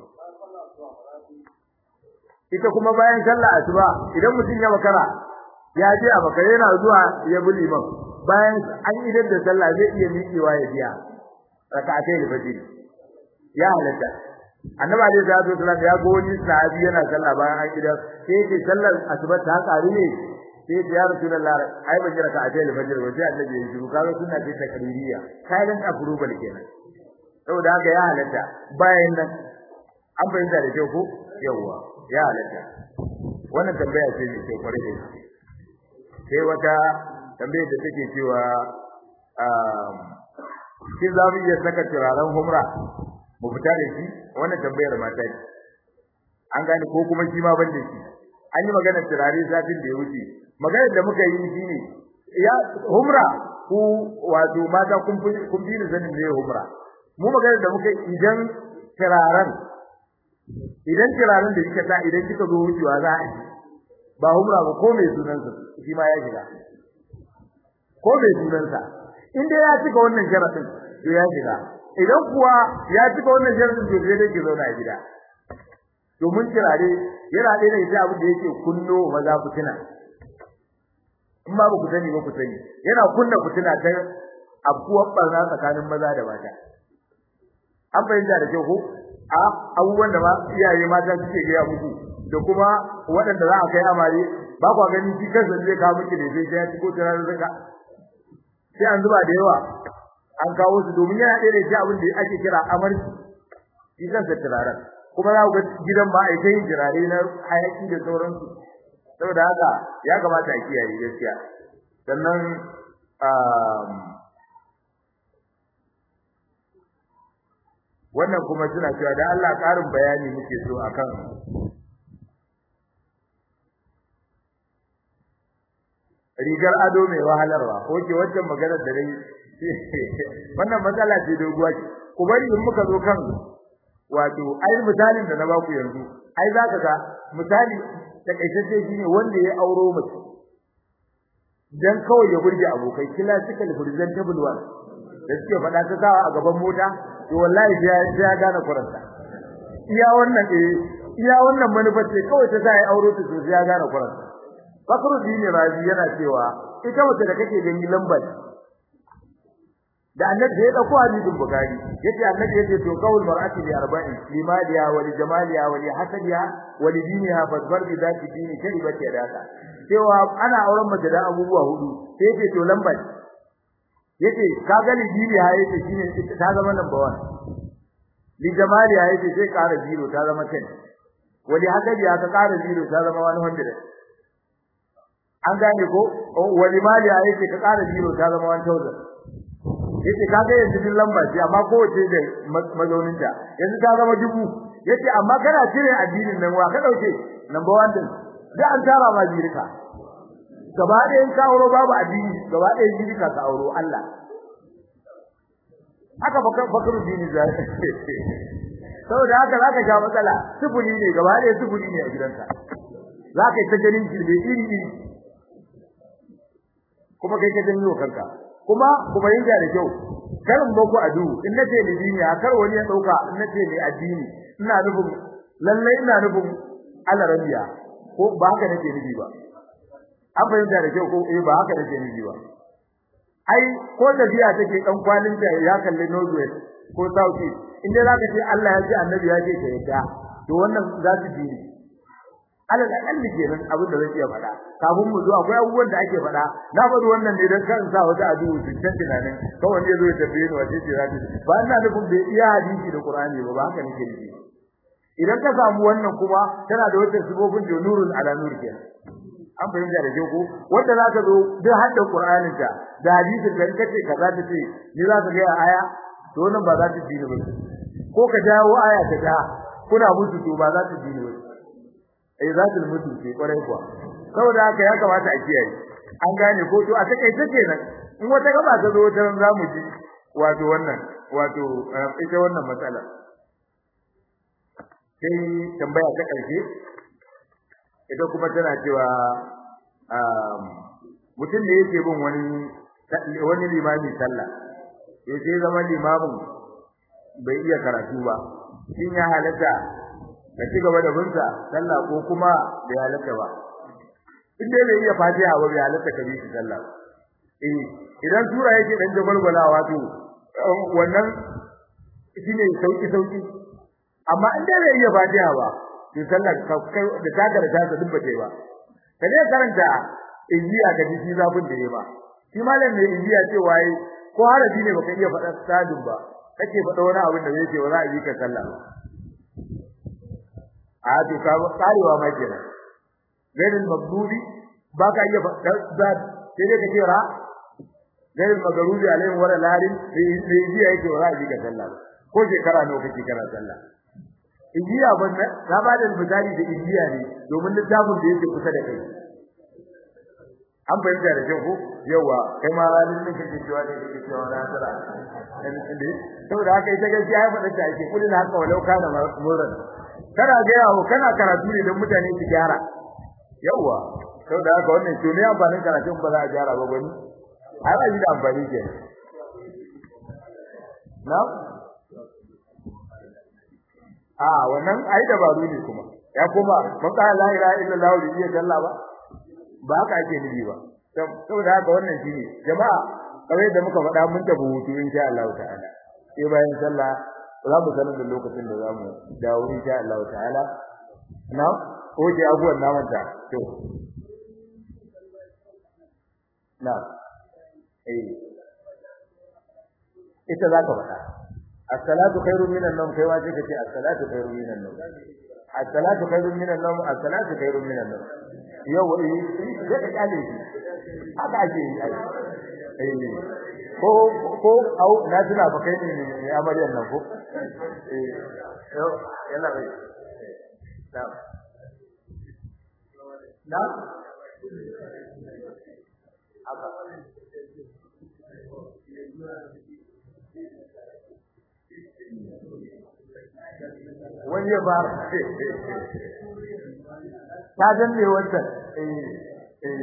ita kuma bayan sallah asuba idan mutum ya makara ya je a makare yana zuwa ya bi liman bayan an idar da sallah zai iya miƙewa ya biya raka'atai da fajr ya halatta annabi alaihi salatu wasallam ya ga wani sahabi yana sallah bayan an idar sai yake sallar asuba ta ƙaru ne sai ya rasulullah ai ban jira ka ajiyar fajr ba sai annabi ya shiru kaga sunna ce ta kadiriya silent approval kenan saboda haka ya halatta bayan nan an bayyana da kyau ko yawa ya halatta wannan tambaya ce ne ke kware da shi sai wata tambayar da take cewa um shin za mu iya saka turaren humra mu fita da shi wannan tambayar mata ce an gane ko kuma shi ma ban da shi an yi magana turare satin da ya wuce maganar da muka yi shine ya humra ku wato mata kun kun bi ni sanin ne humra mu maganar da muka idan turaren idan turaren da kika sa idan kika zo wucewa za a ba humra ba ko mai sunan sa shi ma ya shiga ko mai sunan sa in dai ya cika wannan sharadin to ya shiga idan kuwa ya cika wannan sharadin to sai dai ki zauna a gida domin turare yana ɗaya da ita abin da yake kunno maza fitina in ba ku sani ba ku sani yana kunna fitina ta abuwar barna tsakanin maza da mata an fahimta da kyau ko a abubuwan da iyaye mata suke gaya muku da kuma waɗanda za a kai amare ba kwa gani shi kansa zai kawo miki da sai ya ciko turare zaka sai an zuba da yawa an kawo su domin yana ɗaya da ita abin da ake kira amarci shi kansa turaren kuma za ku ga gidan ba a yi yin turare na hayaki da sauransu saboda haka ya kamata a kiyaye gaskiya sannan wannan kuma suna cewa da Allah ƙarin bayani muke so akan rigar ado mai wahalarwa ko ke wancan maganar da dai wannan matsala ce doguwa ce ku bari in muka zo kan wato ai misalin da na baku yanzu ai zaka ga misali takaitacce shine wanda ya auro mace dan kawai ya burge abokai classical presentable one da suke faɗa ta sawa a gaban mota to wallahi sai ya gane kuranta iya wannan eh iya wannan manufar ce kawai ta sai auro ta to sai ya gane kuranta Bakru dini razi yana cewa ita mace da kake gani lambar da annabi ya dauko hadisin bukhari yace annabi yace to qaul mar'ati bi arba'in limaliha wa li jamaliha wa li hasadiha wa li diniha fadfar bi zati dini kai ba ke daka cewa ana auren mace da abubuwa hudu sai yace to lambar yace ka ga li diniha yace shine ta zama number 1 li jamaliha yace sai ƙara zero ta zama 10 wa li hasadiha ta ƙara zero ta zama 100 an gane ko wa li maliha yace ka ƙara zero ta zama 1000 yace kaga yanzu din lamba ce amma kowace da mazaunin ta yanzu ta zama dubu yace amma kana cire addinin nan wa ka dauke number 1 din da an tara ma jirka gaba da in ka auro babu addini gaba da jirka ka auro Allah haka bakar bakar dini zai saboda haka zaka sha matsala sufuri ne gaba da sufuri ne a gidanka zaka yi ta ganin shirbe iri iri kuma kai ka janyo kanka kuma kuma yin da kyau karin boko adu in nace ni dini a kar wani ya dauka in nace ni addini ina nufin lalle ina nufin alarabiya ko ba haka nake nufi ba an fahimta da kyau ko eh ba haka nake nufi ba ai ko tafiya take dan kwalin ta ya kalli northwest ko south east inda zaka ce Allah ya ce annabi ya ce ka yadda to wannan za su dini alal akalli kenan abin da zai iya faɗa kafin mu zo akwai abubuwan da ake faɗa na faɗi wannan ne dan kan sa wata addu'a su can tunanin kawai ne zo ya tafiye ni wace ce za ta ba ina nufin bai iya hadisi da Qur'ani ba ba haka nake nufi idan ka samu wannan kuma tana da wata sifofin da nurul ala nur kenan an fahimta da ko wanda zaka zo duk hadda Qur'anin ta da hadisin da kace kaza ta ce ni za ka ga aya to wannan ba za ta dini ba ko ka jawo aya ta da kuna mutu to ba za ta dini ba eh za ta mutu ce kwarai kuwa saboda haka ya kamata a kiyaye an gane ko to a takeice kenan in wata gaba ta zo ta za mu ji wato wannan wato ita wannan matsala sai tambaya ta karshe ita kuma tana cewa mutum da yake bin wani wani limami sallah ya ce zama limamin bai iya karatu ba shin ya halatta ka ci gaba da binsa sallah ko kuma bai halatta ba in dai bai iya fatiha ba bai halatta ka bi shi sallah eh idan sura yake dan jagwalgwalawa to wannan shine sauki sauki amma in dai bai iya fatiha ba to sallar ka kai da taka da taka duk bace ba ka ne karanta ijiya ka ji zafin da yayi ba shi malam ne ijiya ce waye ko harafi ne baka iya faɗa sadin ba kake faɗa wani abin da zai ce wa za a yi ka sallah a to ka karewa ma kenan gairin magdubi baka iya faɗa zad sai dai kace ra gairin magdubi alaihim wala larin sai ijiya yake wa za a yi ka sallah ko shekara nawa kake kana sallah ijiya banna na ba da misali da ijiya ne domin littafin da yake kusa da kai an bayyana da kyau ko yawa kai ma ranin da kake cewa da kake cewa na tsara saboda haka ita gaskiya ya faɗa ta ake kullun haka walau kana murran kana ga yawo kana karatu ne don mutane su gyara yawa saboda haka wannan to ne amfanin karatun ba za a gyara ba gani ai ba shi da amfani ke na a wannan ai dabaru ne kuma ya koma mun ka la ilaha illallah da iya sallah ba ba haka ake nufi ba saboda haka wannan shine jama'a kawai da muka faɗa mun tafi hutu insha Allah ta'ala sai bayan sallah za mu sanar da lokacin da za mu dawo insha Allah ta'ala na oje abuwan naman ta to na eh ita za ka faɗa as-salatu khairun minan nawm kai waje kace as-salatu khairun minan nawm as-salatu khairun minan nawm as-salatu khairun minan nawm yau wai sai ka kale shi haka ake yi eh ko ko au na tuna ba kai ne amaryan nan ko eh yau yana bai na na haka wani ya ba ta danne wannan eh eh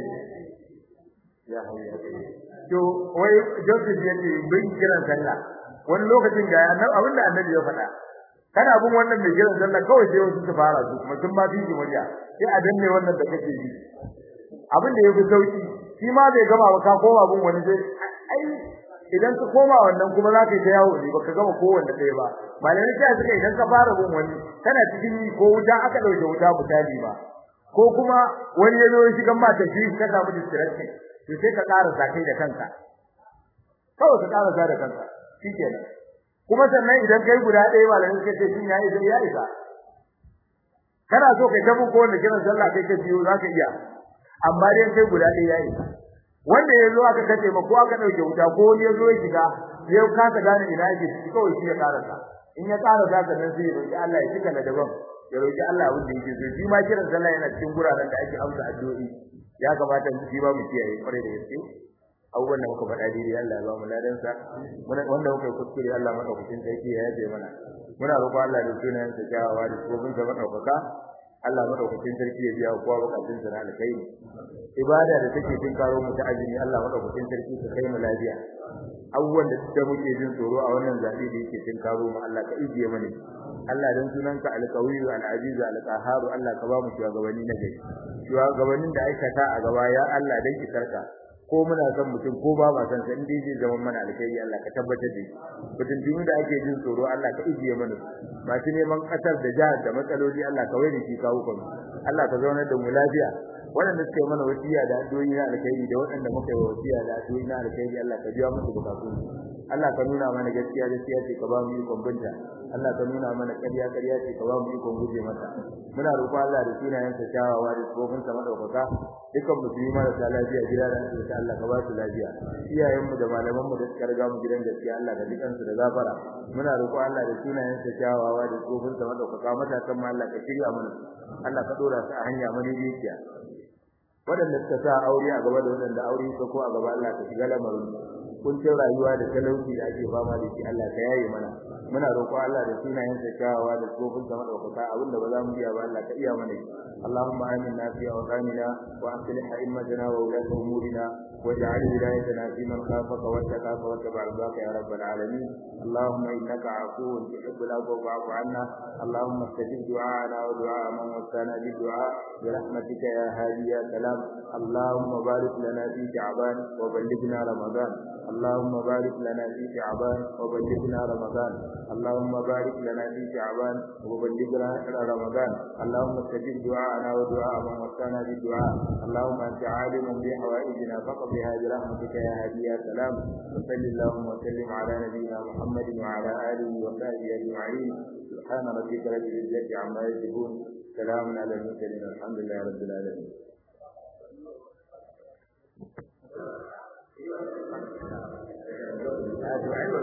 ya hayya to wai Joseph yace bin kiran sallah wani lokacin ga abin da annabi ya faɗa kana bin wannan mai kiran sallah kawai sai wasu su fara su kuma sun ba biji murya sai a danne wannan da kake yi abin da yafi sauki shi ma bai gama ba ka koma bin wani sai ai idan ka koma wannan kuma za ka yi ta yawo ne baka gama kowanne ɗaya ba malamai sai suka idan ka fara bin wani kana cikin yi ko wuta aka ɗauke wuta misali ba ko kuma wani ya zo ya shiga mata shi ka samu distraction to sai ka ƙara kai da kanka kawai ka ƙara da kanka shikenan kuma sannan idan kai guda ɗaya malamin suka ce shin yayi sai ya isa kana so kai tafi ko wanda kiran sallah kai ka biyo zaka iya amma dai kai guda ɗaya ya isa wanda ya zo aka kace ma ko aka dauke wuta ko wani ya zo ya shiga ya kasa gane ina yake shi kawai shi ya karasa in ya karasa ka nan sai ya roki Allah ya cika da daban ya roki Allah abin da yake so shi ma kiran sallah yana cikin guraren da ake amsa addu'o'i ya kamata mu shi ba mu kiyaye kware da gaske abubuwan da muka faɗa daidai Allah ya ba mu ladan sa wanda muka yi kuskure Allah madaukakin sarki ya yaje mana muna roƙo Allah da sunayen sa kyawawa da kofin sa madaukaka Allah madaukakin sarki ya biya kowa bukatun sa na alkhairi ibada da take cin karo mu ta azumi Allah madaukakin sarki ka kai mu lafiya abubuwan da da muke jin tsoro a wannan zabi da yake cin karo mu Allah ka ijiye mana Allah dan sunanka alqawiyyu alaziz alqahhar Allah ka ba mu shugabanni na gari shugabannin da aikata a gaba ya Allah dan ki sarka ko muna son mutum ko ba ma san sa in dai zai zama mana alkhairi Allah ka tabbatar da shi mutum da ake jin tsoro Allah ka ijiye mana masu neman kasar da jihar da matsaloli Allah ka waye shi kawo kan Allah ka zauna da mu lafiya waɗanda suka yi mana wasiya da addu'o'i na alkhairi da waɗanda muka yi wasiya da addu'o'i na alkhairi Allah ka biya musu bukatun Allah ka nuna mana gaskiya gaskiya ce ka ba mu ikon binta Allah ka nuna mana ƙarya ƙarya ce ka ba mu ikon guje mata muna roƙo Allah da sunayen sa kyawawa da tsofin sa madaukaka dukkan musulmi marasa lafiya gida da asibiti Allah ka ba su lafiya iyayen mu da malaman mu da suka riga mu gidan gaskiya Allah ka dukan su da zafara muna roƙo Allah da sunayen sa kyawawa da tsofin sa madaukaka matakan mu Allah ka shirya mana Allah ka dora su a hanya mani dukiya waɗanda suka sa aure a gaba da waɗanda aure suka ko a gaba Allah ka shiga lamarin kuncin rayuwa da talauci da ake fama da shi Allah ka yaye mana muna roƙo Allah da sunayen sa kyawawa da tsofin sa madaukaka abinda ba za mu iya ba Allah ka iya mana اللهم آمنا في أوطاننا وأصلح أئمتنا وولاة أمورنا واجعل ولايتنا في من خافك واتقاك واتبع رضاك يا رب العالمين اللهم إنك عفو تحب العفو فاعف عنا اللهم استجب دعاءنا ودعاء من وسانا بالدعاء برحمتك يا هادي يا سلام اللهم بارك لنا في شعبان وبلغنا رمضان اللهم بارك لنا في شعبان وبلغنا رمضان اللهم بارك لنا في شعبان وبلغنا رمضان اللهم استجب دعاءنا ودعاء من وسانا بالدعاء اللهم انت عالم بحوائجنا فقضها برحمتك يا هادي يا سلام وصل اللهم وسلم على نبينا محمد وعلى اله وصحبه اجمعين سبحان ربك رب العزه عما يصفون سلام على المرسلين الحمد لله رب العالمين Thank you.